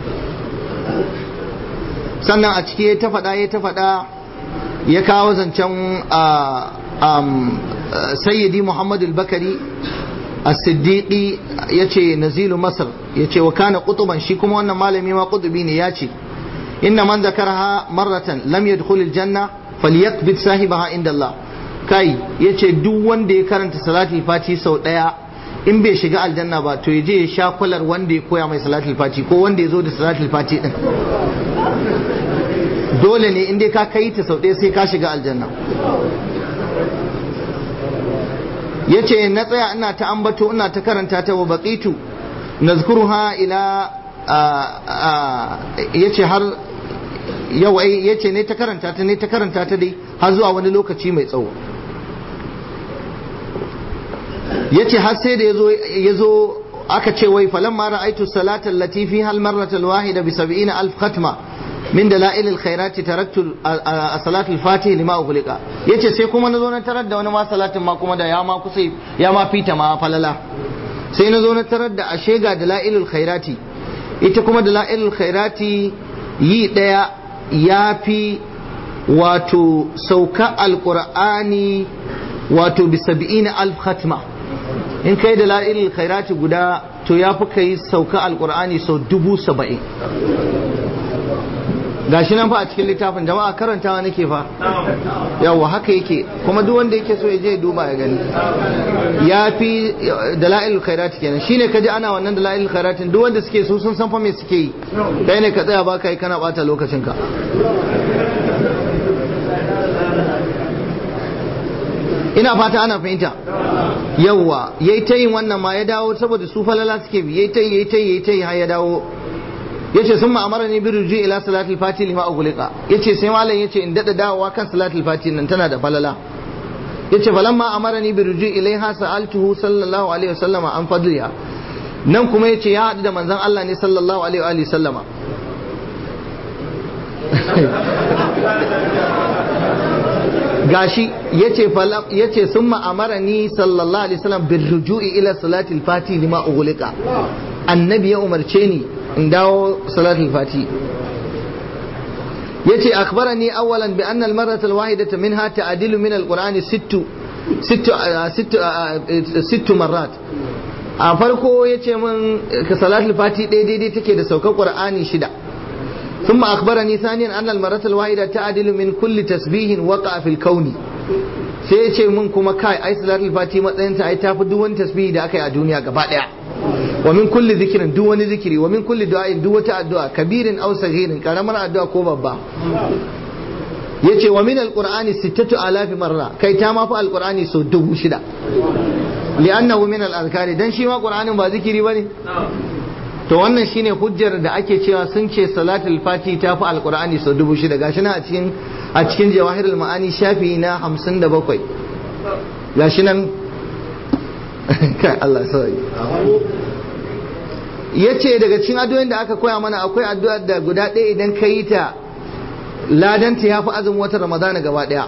sannan a ciki ya ta faɗa ya ta faɗa ya kawo zancen sayyidi muhammad al-bakari as-siddiqi ya ce nazilu masar ya ce wa kana kutuban shi kuma wannan malami ma kutubi ne ya ce inna man zakarha marratan lam yadkhul al-janna falyakbid sahibaha inda Allah kai yace duk wanda ya karanta salatul fati sau daya in bai shiga aljanna ba to yaje ya sha kwalar wanda ya koya mai salatul fati ko wanda ya zo da salatul fati din dole ne in dai ka kai ta sau ɗaya sai ka shiga aljanna ya ce na tsaya ina ta ambato ina ta karanta ta wa baqitu nazkuruha ila ya ce har yau ya ce ne ta karanta ta ne ta karanta ta dai har zuwa wani lokaci mai tsawo ya ce har sai da ya zo aka ce wai falamma ra'aitu salata allati fiha al-marrata al-wahida bi 70 alf khatma min dalail al-khairati taraktu as-salatu al-fatih lima ughliqa yace sai kuma nazo na tarar da wani ma salatin ma kuma da ya ma kusa ya ma fita ma falala sai nazo na tarar da ashe ga dalail al-khairati ita kuma dalail al-khairati yi daya yafi wato sauka al-qur'ani wato bi 70 alf khatma in kai da la'ilil khairati guda to ya fi kai sauka alkur'ani sau dubu saba'in gashi nan fa a cikin littafin jama'a karantawa nake fa yawa haka yake kuma duk wanda yake so ya je duba ya gani ya fi dala'il khairat kenan shine kaji ana wannan dala'il khairatin duk wanda suke so sun san fa me suke yi kai ne ka tsaya ba kai kana bata lokacin ka ina fata ana fahimta yawa yayi ta yin wannan ma ya dawo saboda su falala suke bi yayi ta yayi ta yayi ta har ya dawo yace sun ma'amara ne birji ila salatul fati lima ughliqa yace sai malam yace in dada dawowa kan salatul fati nan tana da falala yace falamma amarani birji ilaiha sa'altuhu sallallahu alaihi wasallama an fadliha nan kuma yace ya hadu da manzon Allah ne sallallahu alaihi wa sallama gashi yace falam yace summa amarani sallallahu alaihi wasallam birruju'i ila salatil fati lima ughliqa annabi ya umarce ni in dawo salatul fati yace akhbarani awwalan bi anna al-marrata al-wahidata minha ta'dilu min al-qur'ani sittu sittu sittu sittu marrat a farko yace min ka salatul fati ɗaya daidai take da saukar qur'ani shida ثم أخبرني ثانيا أن المرة الواحدة تعدل من كل تسبيح وقع في الكون sai ya ce min kuma kai ai salatul fati matsayinta ai tafi duk wani tasbihi da aka yi a duniya gaba daya wa min kulli zikirin duk wani zikiri wa min kulli du'ain duk wata addu'a kabirin aw saghirin karamar addu'a ko babba yace wa min alqur'ani sittatu alafi marra kai ta ma fa alqur'ani so dubu shida li'annahu min al-azkari dan shi ma qur'anin ba zikiri bane to wannan shine hujjar da ake cewa sun ce salatul fati ta fi alqur'ani so dubu shida gashi na a cikin a cikin jawahirul ma'ani shafi na 57 gashi nan kai Allah sai yace daga cikin addu'o'in da aka koya mana akwai addu'ar da guda ɗaya idan ka yi ta ladanta ya fi azumin watan ramadana gaba ɗaya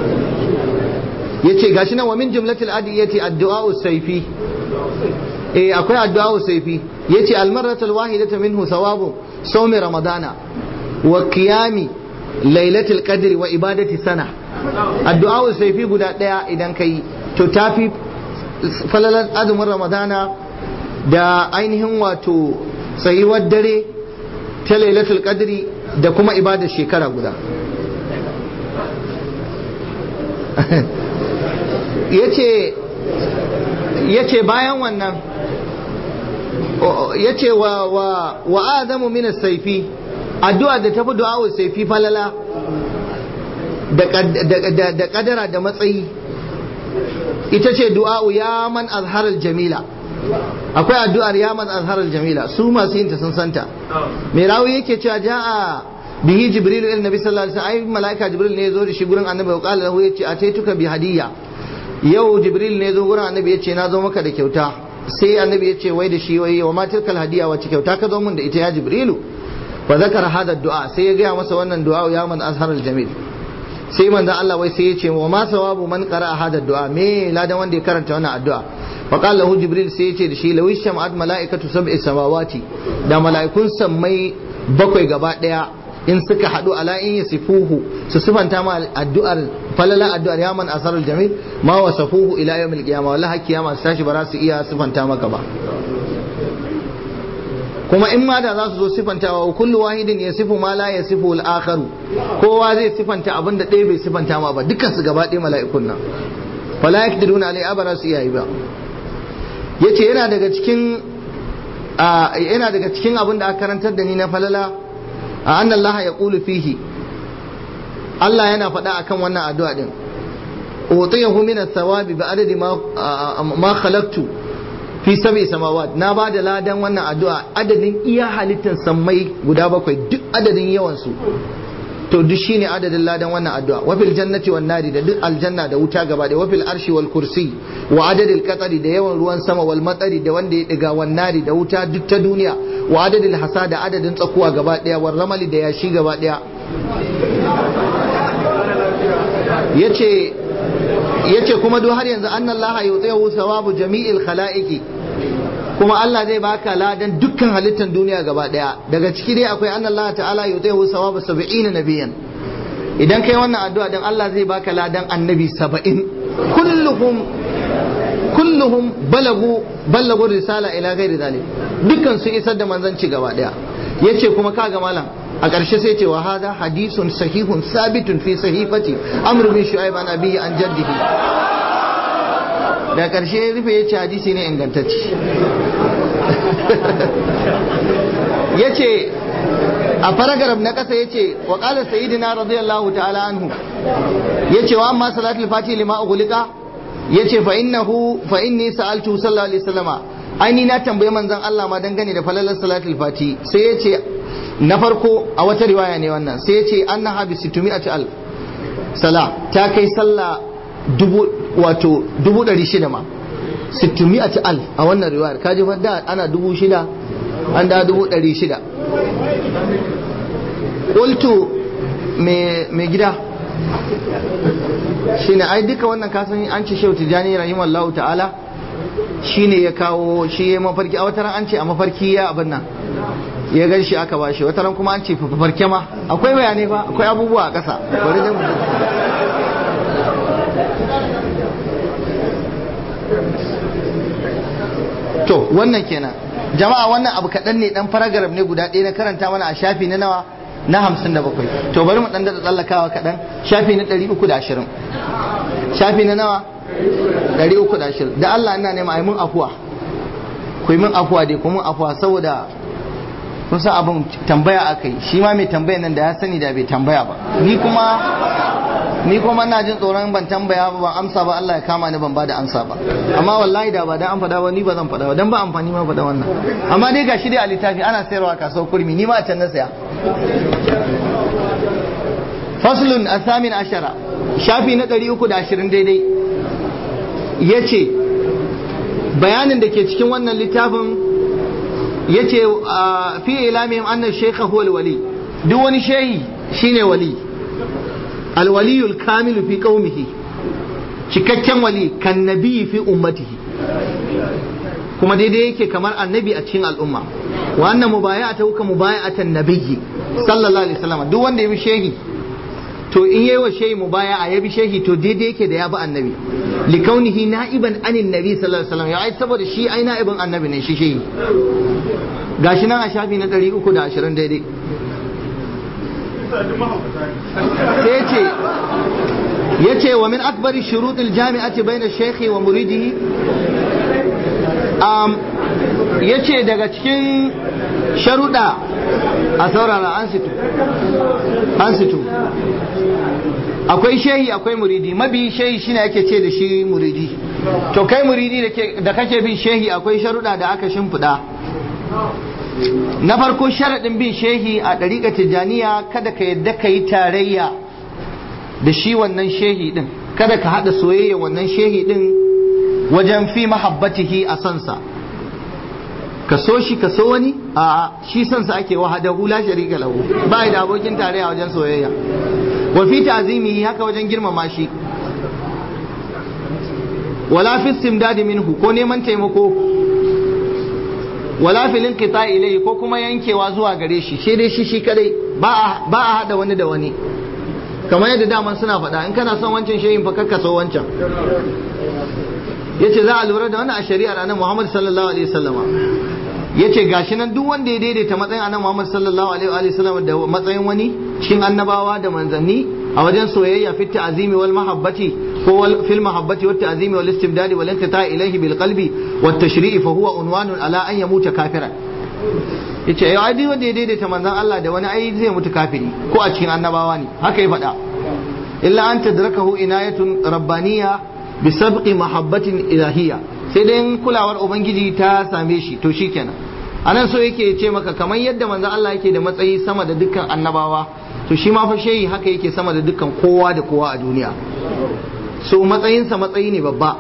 yace gashi nan wa min jumlatil adiyati addu'a usayfi eh akwai addu'a usayfi yace almarratul wahidatu minhu thawabu sawmi ramadana wa qiyami lailatul qadri wa ibadati sana addu'a usayfi guda ɗaya idan kai to tafi falalar azumin ramadana da ainihin wato tsayuwar dare ta lailatul qadri da kuma ibadar shekara guda ya ce bayan wannan ya ce wa, wa, wa adamu min saifi addu'a da tafi du'a saifi falala da kadara da matsayi ita ce du'a'u ya man azharar jamila akwai addu'ar ya man azharar jamila su masu yin ta sun santa mai rawi yake cewa ja'a bihi jibril il nabi sallallahu alaihi wasallam ai malaika jibril ne ya zo da shi gurin annabi ya kala lahu yace ataituka bi hadiyya yau jibril ne ya zo gurin annabi yace na zo maka da kyauta sai annabi yace wai da shi wai wa ma tilkal hadiyya wace kyauta ka zo mun da ita ya jibrilu fa zakara hada du'a sai ya gaya masa wannan du'a ya man azharar jamil sai manzon Allah wai sai ya ce wa ma sawabu man qara'a hada du'a me ladan wanda ya karanta wannan addu'a fa qala lahu jibril sai ya ce da shi law sham'at malaikatu sab'i samawati da malaikun sammai bakwai gaba daya in suka hadu ala in yasifuhu su sifanta ma addu'ar falala addu'ar ya man asarul jamil ma wasafuhu ila yawmil qiyamah wallahi kiyama su tashi ba za su iya sifanta maka ba kuma in ma da za su zo sifantawa wa kullu wahidin ya sifu ma la ya sifu al-akharu kowa zai sifanta abin da ɗaya bai sifanta ma ba dukkan su gaba ɗaya mala'ikun nan fala yakdiruna alai abara su iyayi ba yace yana daga cikin yana daga cikin abin da aka karantar da ni na falala a anna Allah ya qulu fihi Allah yana faɗa akan wannan addu'a din utiyahu min ath-thawabi bi adadi ma ma khalaqtu fi sabi samawat na ba da ladan wannan addu'a adadin iya halittar sammai guda bakwai duk adadin yawansu to duk shine adadin ladan wannan addu'a wafil jannati wan nari da duk aljanna da wuta gaba da wafil arshi wal kursi wa adadil qatari da yawan ruwan sama wal matsari da wanda ya diga wan nari da wuta duk ta duniya wa adadil hasa da adadin tsakuwa gaba daya war ramali da yashi gaba daya yace yace kuma duk har yanzu annallaha yutihu thawabu jami'il khalaiqi kuma Allah zai baka ladan dukkan halittar duniya gaba daya daga ciki dai akwai annallaha ta'ala yutihu thawabu 70 nabiyan idan kai wannan addu'a dan Allah zai baka ladan annabi 70 kulluhum kulluhum balagu balagu risala ila ghairi zalik dukkan su isar da manzanci gaba daya yace kuma kaga malam a ƙarshe sai ce wa hada hadisun sahihun sabitun fi sahifati amr bin shu'aib an abihi an jaddihi da ƙarshe rufe yace hadisi ne ingantacce yace a paragraph na ƙasa yace wa qala sayyidina radiyallahu ta'ala anhu yace wa amma salatul fati lima ughliqa yace fa innahu fa inni sa'altu sallallahu alaihi wasallama aini na tambaye manzon Allah ma dangane da falalar salatul fati sai yace na farko a wata riwaya ne wannan sai yace annaha bi situmi'ati al sala ta kai sallah dubu wato dubu ɗari shida ma situmi'ati al a wannan riwayar kaji fa da ana dubu shida an da dubu ɗari shida qultu me gida shine ai duka wannan kasan an ce shehu tijani rahimallahu ta'ala shine ya kawo shi ya mafarki a wataran an ce a mafarki ya abin nan ya gan shi aka bashi wataran kuma an ce farke ma akwai bayanai ba akwai abubuwa a ƙasa bari dai mu to wannan kenan jama'a wannan abu kaɗan ne ɗan paragraf ne guda ɗaya na karanta mana a shafi na nawa na hamsin da bakwai to bari mu ɗan daɗa tsallakawa kaɗan shafi na ɗari uku da ashirin shafi na nawa ɗari uku da ashirin da Allah ina nema a yi mun afuwa ku yi mun afuwa dai ku mun afuwa saboda kun san abin tambaya aka yi shi ma mai tambaya nan da ya sani da bai tambaya ba ni kuma ni kuma ina jin tsoron ban tambaya ba ban amsa ba Allah ya kama ni ban bada amsa ba amma wallahi da ba dan an faɗa ba ni ba zan faɗa ba dan ba amfani ma faɗa wannan amma dai gashi dai a littafi ana sayarwa a kasuwar kurmi ni ma a can na saya faslun asamin ashara shafi na ɗari uku da ashirin daidai ya ce bayanin da ke cikin wannan littafin ya ce fi ilamihim annan shekha huwa wali duk wani shehi shine wali alwaliyul kamilu fi qaumihi cikakken wali kan nabi fi ummatihi kuma daidai yake kamar annabi a cikin al'umma wa annan mubaya'ata ka mubaya'atan nabiyyi sallallahu alaihi wasallam duk wanda ya bi shehi to in yayi wa shehi mubaya'a ya bi shehi to daidai yake da ya bi annabi li kaunihi na'iban anin nabi sallallahu alaihi wasallam ya ai saboda shi ai na'ibin annabi ne shi shehi gashi nan a shafi na 320 daidai sai ce ya ce wa min akbari shuruɗin jami'ati bai na shekhi wa muridihi ya ce daga cikin sharuɗa a saurara an situ an situ akwai shehi akwai muridi mabi shehi shine ake ce da shi muridi to kai muridi da kake bin shehi akwai sharuɗa da aka shimfiɗa na farko sharaɗin bin shehi a ɗariƙa tijjaniya kada ka yadda ka yi tarayya da shi wannan shehi ɗin kada ka haɗa soyayya wannan shehi ɗin wajen fi mahabbatihi a sansa ka so shi ka so wani a shi sansa ake wahada hula sharika lahu ba da abokin tarayya wajen soyayya wa fi ta'zimihi haka wajen girmama shi wala fi istimdadi minhu ko neman taimako wala filin kita ilai ko kuma yankewa zuwa gare shi sai dai shi shi kadai ba a hada wani da wani kamar yadda daman suna faɗa in kana son wancan shehin fa kakka so wancan yace za a lura da wannan a shari'ar annabi Muhammad sallallahu alaihi wasallama yace gashi nan duk wanda ya daidaita matsayin annabi Muhammad sallallahu alaihi wasallam da matsayin wani cikin annabawa da manzanni a wajen soyayya fit ta'zimi wal mahabbati ko fil mahabbati wat ta'zimi wal istimdadi wal inqita ilayhi bil qalbi wat tashri'i fa huwa unwanun ala an yamuta kafiran yace ai ai wanda ya daidaita manzon Allah da wani ai zai mutu kafiri ko a cikin annabawa ne haka ya faɗa illa an tadrakahu inayatun rabbaniyya bi sabqi mahabbatin ilahiyya sai dai kulawar ubangiji ta same shi to shikenan anan so yake ce maka kamar yadda manzon Allah yake da matsayi sama da dukkan annabawa to shi ma fa shehi haka yake sama da dukkan kowa da kowa a duniya so matsayinsa matsayi ne babba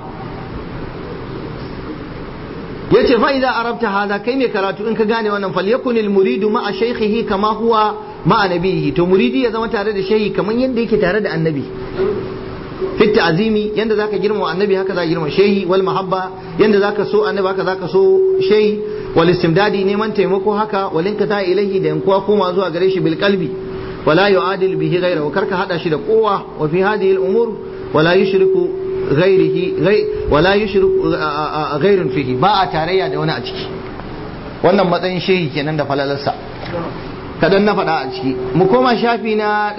yace fa idza arabta hada kai mai karatu in ka gane wannan falyakun al muridu ma'a shaykhihi kama huwa ma'a nabihi to muridi ya zama tare da shehi kamar yadda yake tare da annabi fi ta'zimi yanda zaka girma annabi haka zaka girma shehi wal mahabba yanda zaka so annabi haka zaka so shehi wal istimdadi neman taimako haka walinka ta ilahi da yankuwa koma zuwa gare shi bil qalbi ولا يعادل به غيره كرك هذا شيء قوة وفي هذه الأمور ولا يشرك ghairihi wala yushrik ghairun fihi ba a tarayya da wani a ciki wannan matsayin shehi kenan da falalarsa kadan na faɗa a ciki mu koma shafi na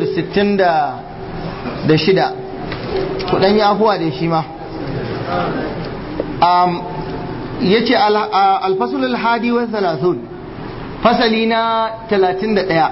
366 kudan ya afuwa da shi ma yace al-fasl al-hadi wa thalathun fasali na 31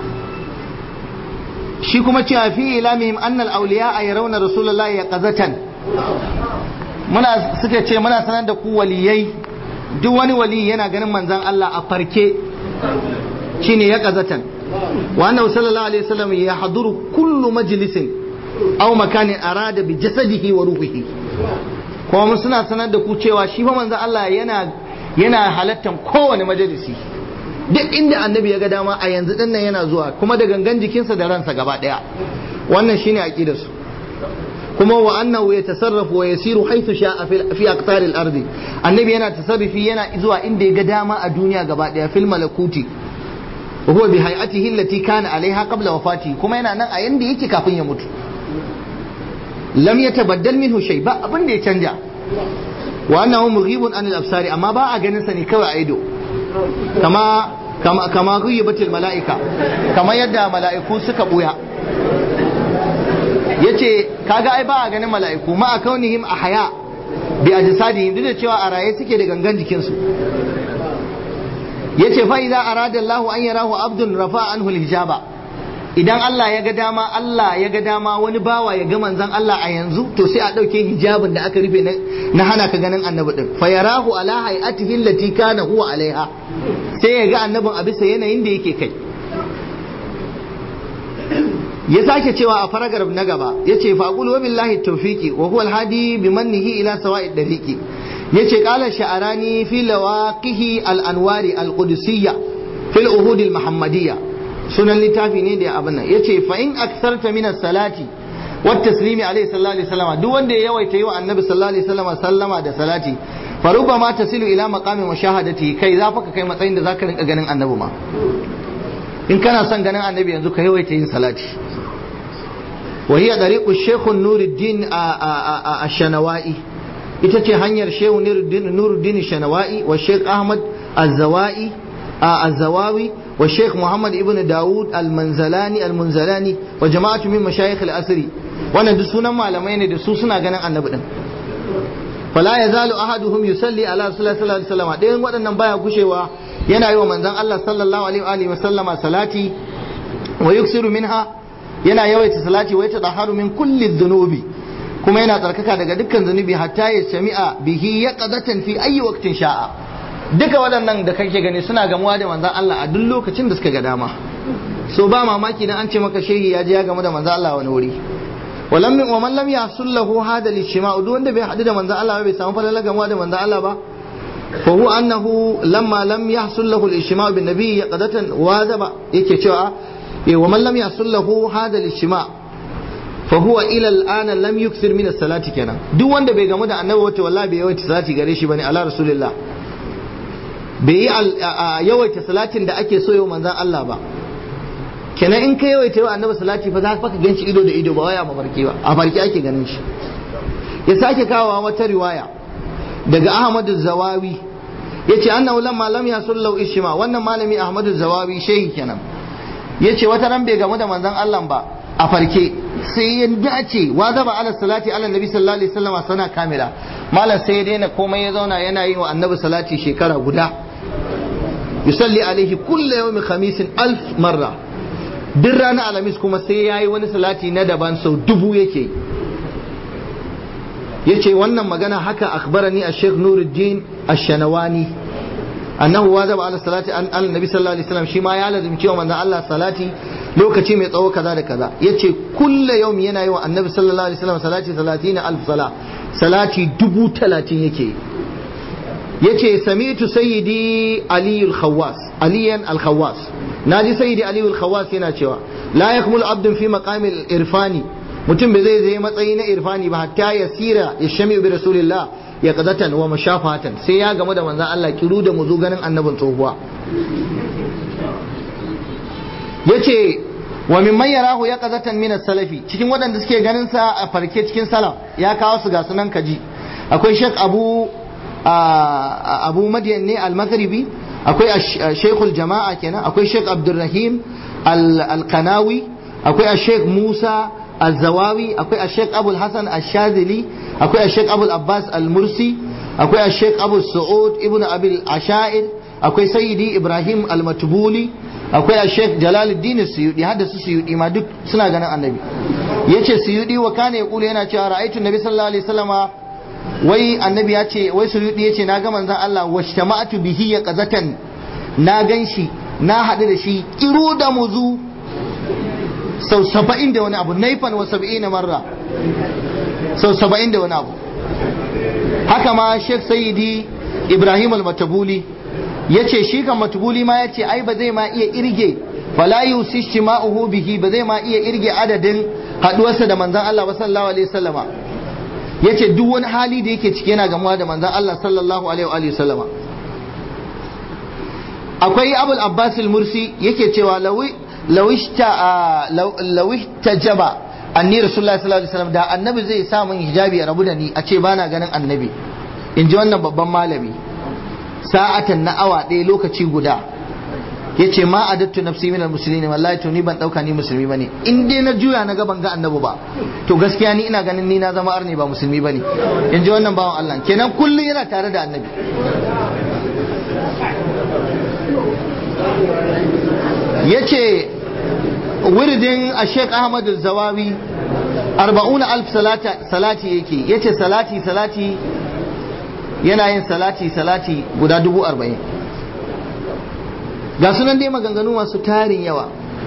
shi kuma cewa fi ilamihim annal awliya a yarawna rasulullahi ya qazatan muna suka ce muna sanar da ku waliyai duk wani wali yana ganin manzon Allah a farke shine ya qazatan wa annahu sallallahu alaihi wasallam ya haduru kullu majlisin aw makanin arada bi jasadihi wa ruhihi kuma mun suna sanar da ku cewa shi fa manzon Allah yana yana halattan kowane majalisi duk inda annabi ya ga dama a yanzu din nan yana zuwa kuma da gangan jikinsa da ransa gaba daya wannan shine aqidar su kuma wa annahu yatasarrafu wa yasiru haythu sha'a fi aqtar al-ard annabi yana tasarrufi yana zuwa inda ya ga dama a duniya gaba daya fil malakuti wa huwa bi hay'atihi allati kana alaiha qabla wafati kuma yana nan a yanda yake kafin ya mutu lam yatabaddal minhu shay ba abin da ya canja wa annahu mughibun anil absari amma ba a ganin sa ne kawai a ido kama kama kama ghayyabatil malaika kama yadda mala'iku suka buya yace kaga ai ba a ganin mala'iku ma kaunihim ahya bi ajsadihim duk da cewa a raye suke da gangan jikin su yace fa idza arada Allahu an yarahu abdun rafa anhu hijaba idan Allah ya ga dama Allah ya ga dama wani bawa ya ga manzon Allah a yanzu to sai a ɗauke hijabin da aka rufe na hana ka ganin annabi din fa yarahu ala hay'atihi allati kana huwa alaiha sai ya ga annabin a bisa yanayin da yake kai ya sake cewa a faragar na gaba yace fa qul wa billahi tawfiqi wa huwa alhadi bi mannihi ila sawa'i dariqi yace qala sha'arani fi lawaqihi al-anwari al-qudsiyya fil uhud al-muhammadiyya sunan littafi ne da abin nan yace fa in aktharta min salati wa taslimi alayhi sallallahu alaihi wasallam duk wanda ya yawaita yi wa annabi sallallahu alaihi wasallam sallama da salati fa rubama tasilu ila maqami mushahadati kai za fa ka kai matsayin da zaka rinka ganin annabi ma in kana son ganin annabi yanzu ka yawaita yin salati wa hiya dariqu shaykh nuruddin ash-shanawai ita ce hanyar shehu nuruddin shanawai wa shaykh ahmad az-zawai az-zawawi والشيخ محمد ابن داود المنزلاني المنزلاني وجماعة من مشايخ الأسري وانا دسونا malamai ne da su suna ganin annabi din fala yazalu ahaduhum yusalli ala rasulillah sallallahu alaihi wasallam ɗayan waɗannan baya kushewa yana yi wa manzon Allah sallallahu alaihi wa sallama salati wa yuksiru minha yana yawaita salati wa yatadaharu min kulli dhunubi kuma yana tsarkaka daga dukkan zunubi hatta ya sami'a bihi yaqadatan fi ayi waqtin sha'a duka waɗannan da kake gani suna gamuwa da manzan Allah a duk lokacin da suka ga dama so ba mamaki dan an ce maka shehi ya je ya gamu da manzan Allah wani wuri walam min waman lam yasul lahu hada lishma duk wanda bai hadu da manzan Allah bai samu falala gamuwa da manzan Allah ba fa huwa annahu lamma lam yahsul lahu al-ishma bin nabiy qadatan wazaba yake cewa eh waman lam yasul lahu hada lishma fa huwa ila al-ana lam yukthir min as-salati kenan duk wanda bai gamu da annabi wato wallahi bai yawaita salati gare shi bane ala rasulillah bai yi yawaita salatin da ake so yau manzan Allah ba kenan in ka yawaita yau annabi salati fa za ka gan shi ido da ido ba waya mafarki ba a farki ake ganin shi ya sake kawowa wata riwaya daga Ahmadu Zawawi yace annahu lamma lam yasullu ishma wannan malami Ahmadu Zawawi shehi kenan yace wata ran bai gamu da manzan Allah ba a farke sai ya dace wa zaba ala salati ala nabi sallallahu alaihi wasallam sana kamila malam sai ya daina komai ya zauna yana yi wa annabi salati shekara guda yusalli alaihi kulla yawmin khamisin alf marra duk ranar alhamis kuma sai ya yi wani salati na daban sau dubu yake ya ce wannan magana haka akhbarani a sheikh nuruddin ash-shanawani annahu wazaba ala salati an al nabi sallallahu alaihi wasallam shi ma ya lazimci wa manzon Allah salati lokaci mai tsawo kaza da kaza yace kulla yawm yana yi wa annabi sallallahu alaihi wasallam salati 30 alf sala salati dubu talatin yake yace sami'tu sayyidi ali al-khawwas aliyan al-khawwas naji sayyidi ali al-khawwas yana cewa la yakmul abdun fi maqami al-irfani mutum bai zai zai matsayi na irfani ba hatta ya sira ya shami bi rasulillah ya qadatan wa mashafatan sai ya gamu da manzon Allah kiru da mu zo ganin annabin tsohuwa yace wa mimman yarahu ya qazatan min salafi cikin waɗanda suke ganin sa a farke cikin salaf ya kawo su ga sunan kaji akwai Sheikh Abu Abu Madian ne al-Maghribi akwai Sheikhul Jama'a kenan akwai Sheikh Abdulrahim al-Qanawi akwai Sheikh Musa al-Zawawi akwai Sheikh Abul Hasan al-Shazili akwai Sheikh Abul Abbas al-Mursi akwai Sheikh Abu Su'ud ibn Abil Ashair akwai Sayyidi Ibrahim al-Matbuli akwai Sheikh Jalaluddin Suyudi hadda su Suyudi ma duk suna ganin Annabi yace Suyudi wa kana yaqulu yana cewa ra'aytu Nabi sallallahu alaihi wasallama wai Annabi ya ce wai Suyudi yace na ga manzon Allah washtama'atu bihi ya qazatan na ganshi na haɗu da shi kiru da muzu sau saba'in da wani abu naifan wa saba'ina marra sau saba'in da wani abu haka ma Sheikh Sayyidi Ibrahim al-Matabuli ya ce shi kan matubuli ma ya ce ai ba zai ma iya irge fala yusishi ma'uhu bihi ba zai ma iya irge adadin haduwarsa da manzan Allah ba sallallahu alaihi wasallama ya ce duk wani hali da yake ciki yana gamuwa da manzan Allah sallallahu alaihi wasallama akwai abul abbas al-mursi yake cewa lawishta jaba anni rasulullahi sallallahu alaihi wasallam da annabi zai sa min hijabi ya rabu da ni a ce bana ganin annabi in ji wannan babban malami sa'atan na awa ɗaya lokaci guda ya ce ma a dattu nafsi minal musulmi wallahi to ni ban ɗauka ni musulmi bane in dai na juya na gaban ga annabi ba to gaskiya ni ina ganin ni na zama arni ba musulmi bane in ji wannan bawan Allah kenan kullum yana tare da annabi ya ce wiridin a sheik ahmad zawawi arba'una alf salati yake ya ce salati salati yana yin salati salati guda dubu arba'in ga sunan dai maganganu masu tarin yawa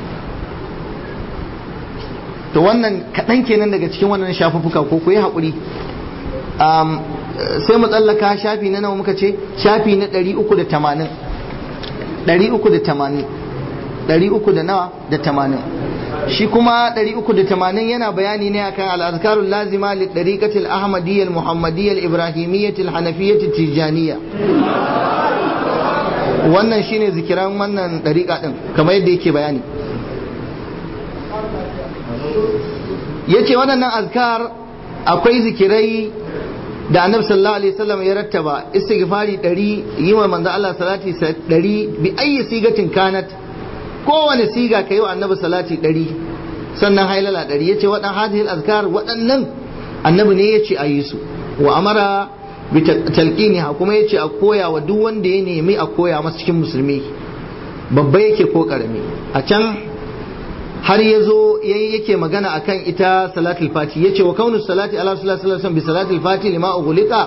to wannan kaɗan kenan daga cikin wannan shafuffuka ko ku yi haƙuri sai mu tsallaka shafi na nawa muka ce shafi na ɗari uku da tamanin ɗari uku da tamanin ɗari uku da nawa da tamanin shi kuma 380 yana bayani ne akan al'azkarun lazima li ɗariƙatil ahmadiyyar muhammadiyyar ibrahimiyyatil hanafiyyatil tijaniya wannan shine zikiran wannan ɗariƙa ɗin kamar yadda yake bayani ya ce waɗannan azkar akwai zikirai da annabi sallallahu alaihi wasallam ya rattaba istighfari 100 yi wa manzo Allah salati 100 bi ayyi sigatin kanat kowane siga ka yi wa annabi salati ɗari sannan hailala ɗari ya ce waɗan hadihil azkar waɗannan annabi ne ya ce a yi su wa amara bi talqini ha kuma ya ce a koya wa duk wanda ya nemi a koya masa cikin musulmi babba yake ko karami a can har ya zo yake magana akan ita salatul fati ya ce wa kaunu salati ala sallallahu alaihi bi salatul fati lima ughliqa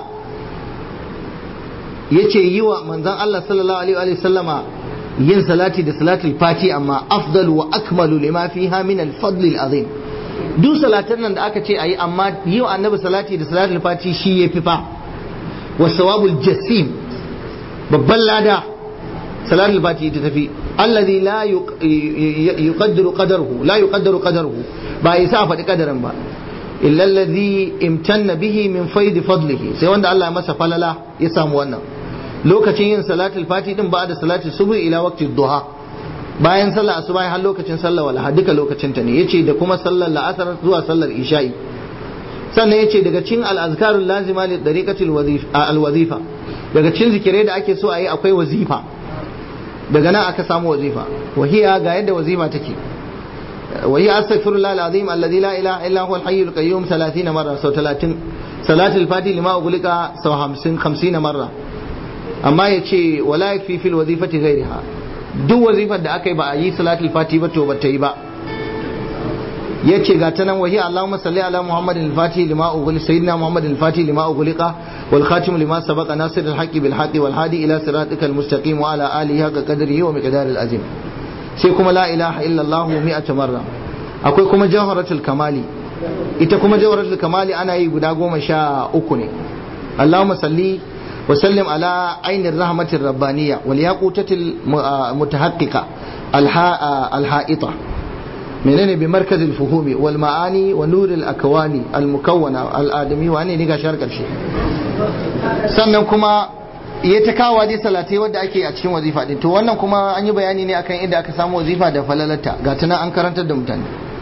ya ce yi wa manzon Allah sallallahu alaihi wa sallama yin salati da salatul fati amma afdal wa akmalu lima fiha min al-fadl al-azim duk salatan nan da aka ce ayi amma yi wa annabi salati da salatul fati shi yafi fa wa sawabul jasim babban lada salatul fati ta tafi alladhi la yuqaddaru qadaruhu la yuqaddaru qadaruhu ba isa faɗi kadarin ba illa alladhi imtanna bihi min faidi fadlihi sai wanda Allah ya masa falala ya samu wannan lokacin yin salatul fati din ba da salatul subuh ila waqti duha bayan sallar asuba har lokacin sallar walaha duka lokacin ta ne yace da kuma sallar la'asar zuwa sallar isha'i sannan yace daga cikin al-azkarul lazima li dariqatil wazifa daga cikin zikirai da ake so a yi akwai wazifa daga nan aka samu wazifa wahiya ga yadda wazifa take وهي أستغفر الله العظيم الذي لا إله إلا هو الحي القيوم 30 مرة سو 30 صلاة الفاتح لما أغلق سو 50 50 مرة amma ya ce wala ya fi fil wazifati gairiha duk wazifar da aka yi ba a yi salatul fati ba to ba ta yi ba ya ce ga ta nan wahi Allahumma salli ala Muhammadin al-Fati lima ughli sayyidina Muhammadin al-Fati lima ughliqa wal khatim lima sabaqa nasir al-haqqi bil haqqi wal hadi ila siratikal mustaqim wa ala alihi haqqa qadrihi wa miqdaril azim sai kuma la ilaha illa Allah mi'ata marra akwai kuma jawharatul kamali ita kuma jawharatul kamali ana yi guda goma sha uku ne Allahumma salli وسلم على عين الرحمة الربانية والياقوتة المتحققة الحائطة منين بمركز الفهوم والمعاني ونور الأكوان المكونة الآدمي وأني نيجا شارك الشيء sannan kuma ya ta kawo dai salatai wadda ake a cikin wazifa din to wannan kuma an yi bayani ne akan inda aka samu wazifa da falalata ga tana an karantar da mutane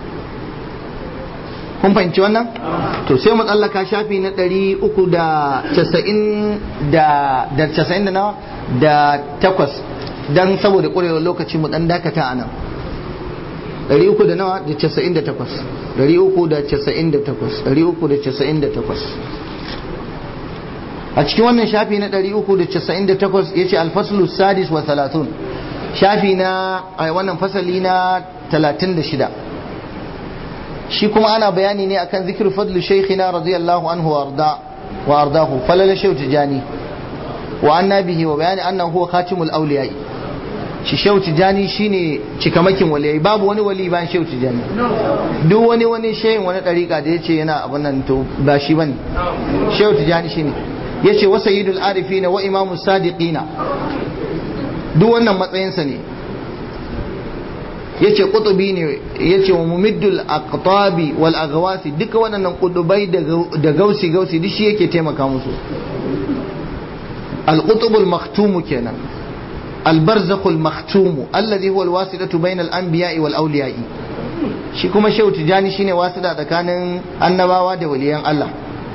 kun fahimci wannan to sai mu tsallaka shafi na ɗari uku da casa'in da da casa'in da nawa da takwas dan saboda ƙwarewar lokaci mu ɗan dakata a nan ɗari uku da nawa da casa'in da takwas ɗari uku da casa'in da takwas ɗari uku da casa'in da takwas a cikin wannan shafi na 398 ya ce alfaslu sadis wa talatun shafi na a wannan fasali na 36 shi kuma ana bayani ne akan zikir fadlu shaykhina radiyallahu anhu wa arda wa ardahu falala shaykh tijani wa anna bihi wa bayani annahu huwa khatimul awliya shi shaykh tijani shine cikamakin waliyai babu wani wali bayan shaykh tijani duk wani wani shayin wani dariƙa da yace yana abun nan to ba shi bane shaykh tijani shine yace wa sayyidul arifina wa imamus sadiqina duk wannan matsayinsa ne yace qutubi ne yace wa mumiddul aqtabi wal aghwasi duka wannan kudubai da gausi gausi duk shi yake taimaka musu al qutubul maktum kenan al barzakhul maktum alladhi huwa al wasilatu bayna al anbiya'i wal awliya'i shi kuma shehu tijani shine wasila tsakanin annabawa da waliyan Allah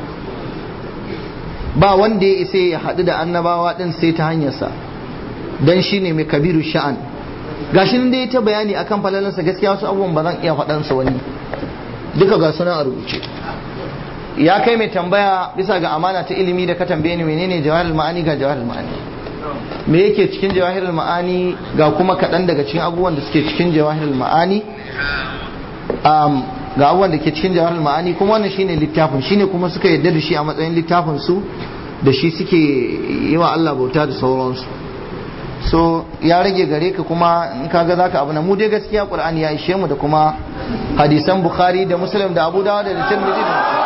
ba wanda ya isa ya haɗu da annabawa ɗin sai ta hanyarsa don shi ne mai kabiru sha'an gashi nan dai ta bayani akan falalansa gaskiya wasu abubuwan ba zan iya faɗansa wani duka ga suna a rubuce ya kai mai tambaya bisa ga amana ta ilimi da ka tambaye ni menene jawahirul ma'ani ga jawahirul ma'ani me yake cikin jawahirul ma'ani ga kuma kaɗan daga cikin abubuwan da suke cikin jawahirul ma'ani ga abubuwan da ke cikin jawahar ma'ani kuma wannan shine littafin shine kuma suka yarda da shi a matsayin littafin su da shi suke yi wa Allah bauta da sauransu so ya rage gare ka kuma in kaga zaka abu na mu dai gaskiya qur'ani ya ishe mu da kuma hadisan bukhari da muslim da abu dawud da tirmidhi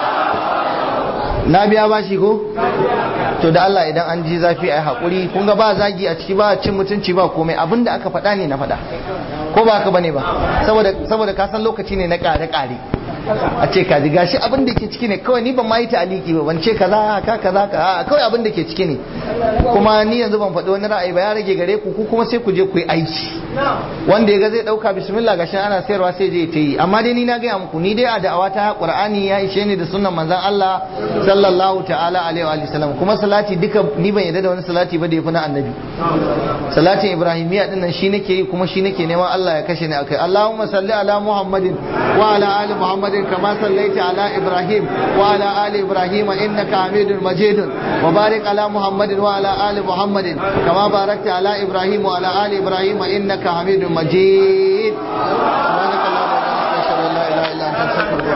na biya bashi ko to da Allah idan an ji zafi ai hakuri kun ga ba zagi a ciki ba cin mutunci ba komai abinda aka faɗa ne na faɗa ko ba haka bane ba saboda saboda ka san lokaci ne na kare kare a ce ka ji gashi abin da ke ciki ne kawai ni ban ma yi ta'aliki ba ban ce kaza ka kaza ka kawai abin da ke ciki ne kuma ni yanzu ban faɗi wani ra'ayi ba ya rage gare ku ku kuma sai ku je ku yi aiki wanda ya ga zai ɗauka bismillah gashi ana sayarwa sai je ta yi amma dai ni na gaya muku ni dai a da'awa ta qur'ani ya ishe ni da sunnan manzon Allah sallallahu ta'ala alaihi wa sallam kuma salati duka ni ban yarda da wani salati ba da yafi na annabi salatin ibrahimiyya din nan shi nake yi kuma shi nake neman Allah ya kashe ni akai Allahumma salli ala Muhammadin wa ala ali Muhammadin kama sallaita ala Ibrahim wa ala ali Ibrahim innaka Hamidul Majid wa barik ala Muhammadin wa ala ali Muhammadin kama barakta ala Ibrahim wa ala ali Ibrahim innaka Hamidul Majid subhanakallahumma wa bihamdika ashhadu an la ilaha illa anta astaghfiruka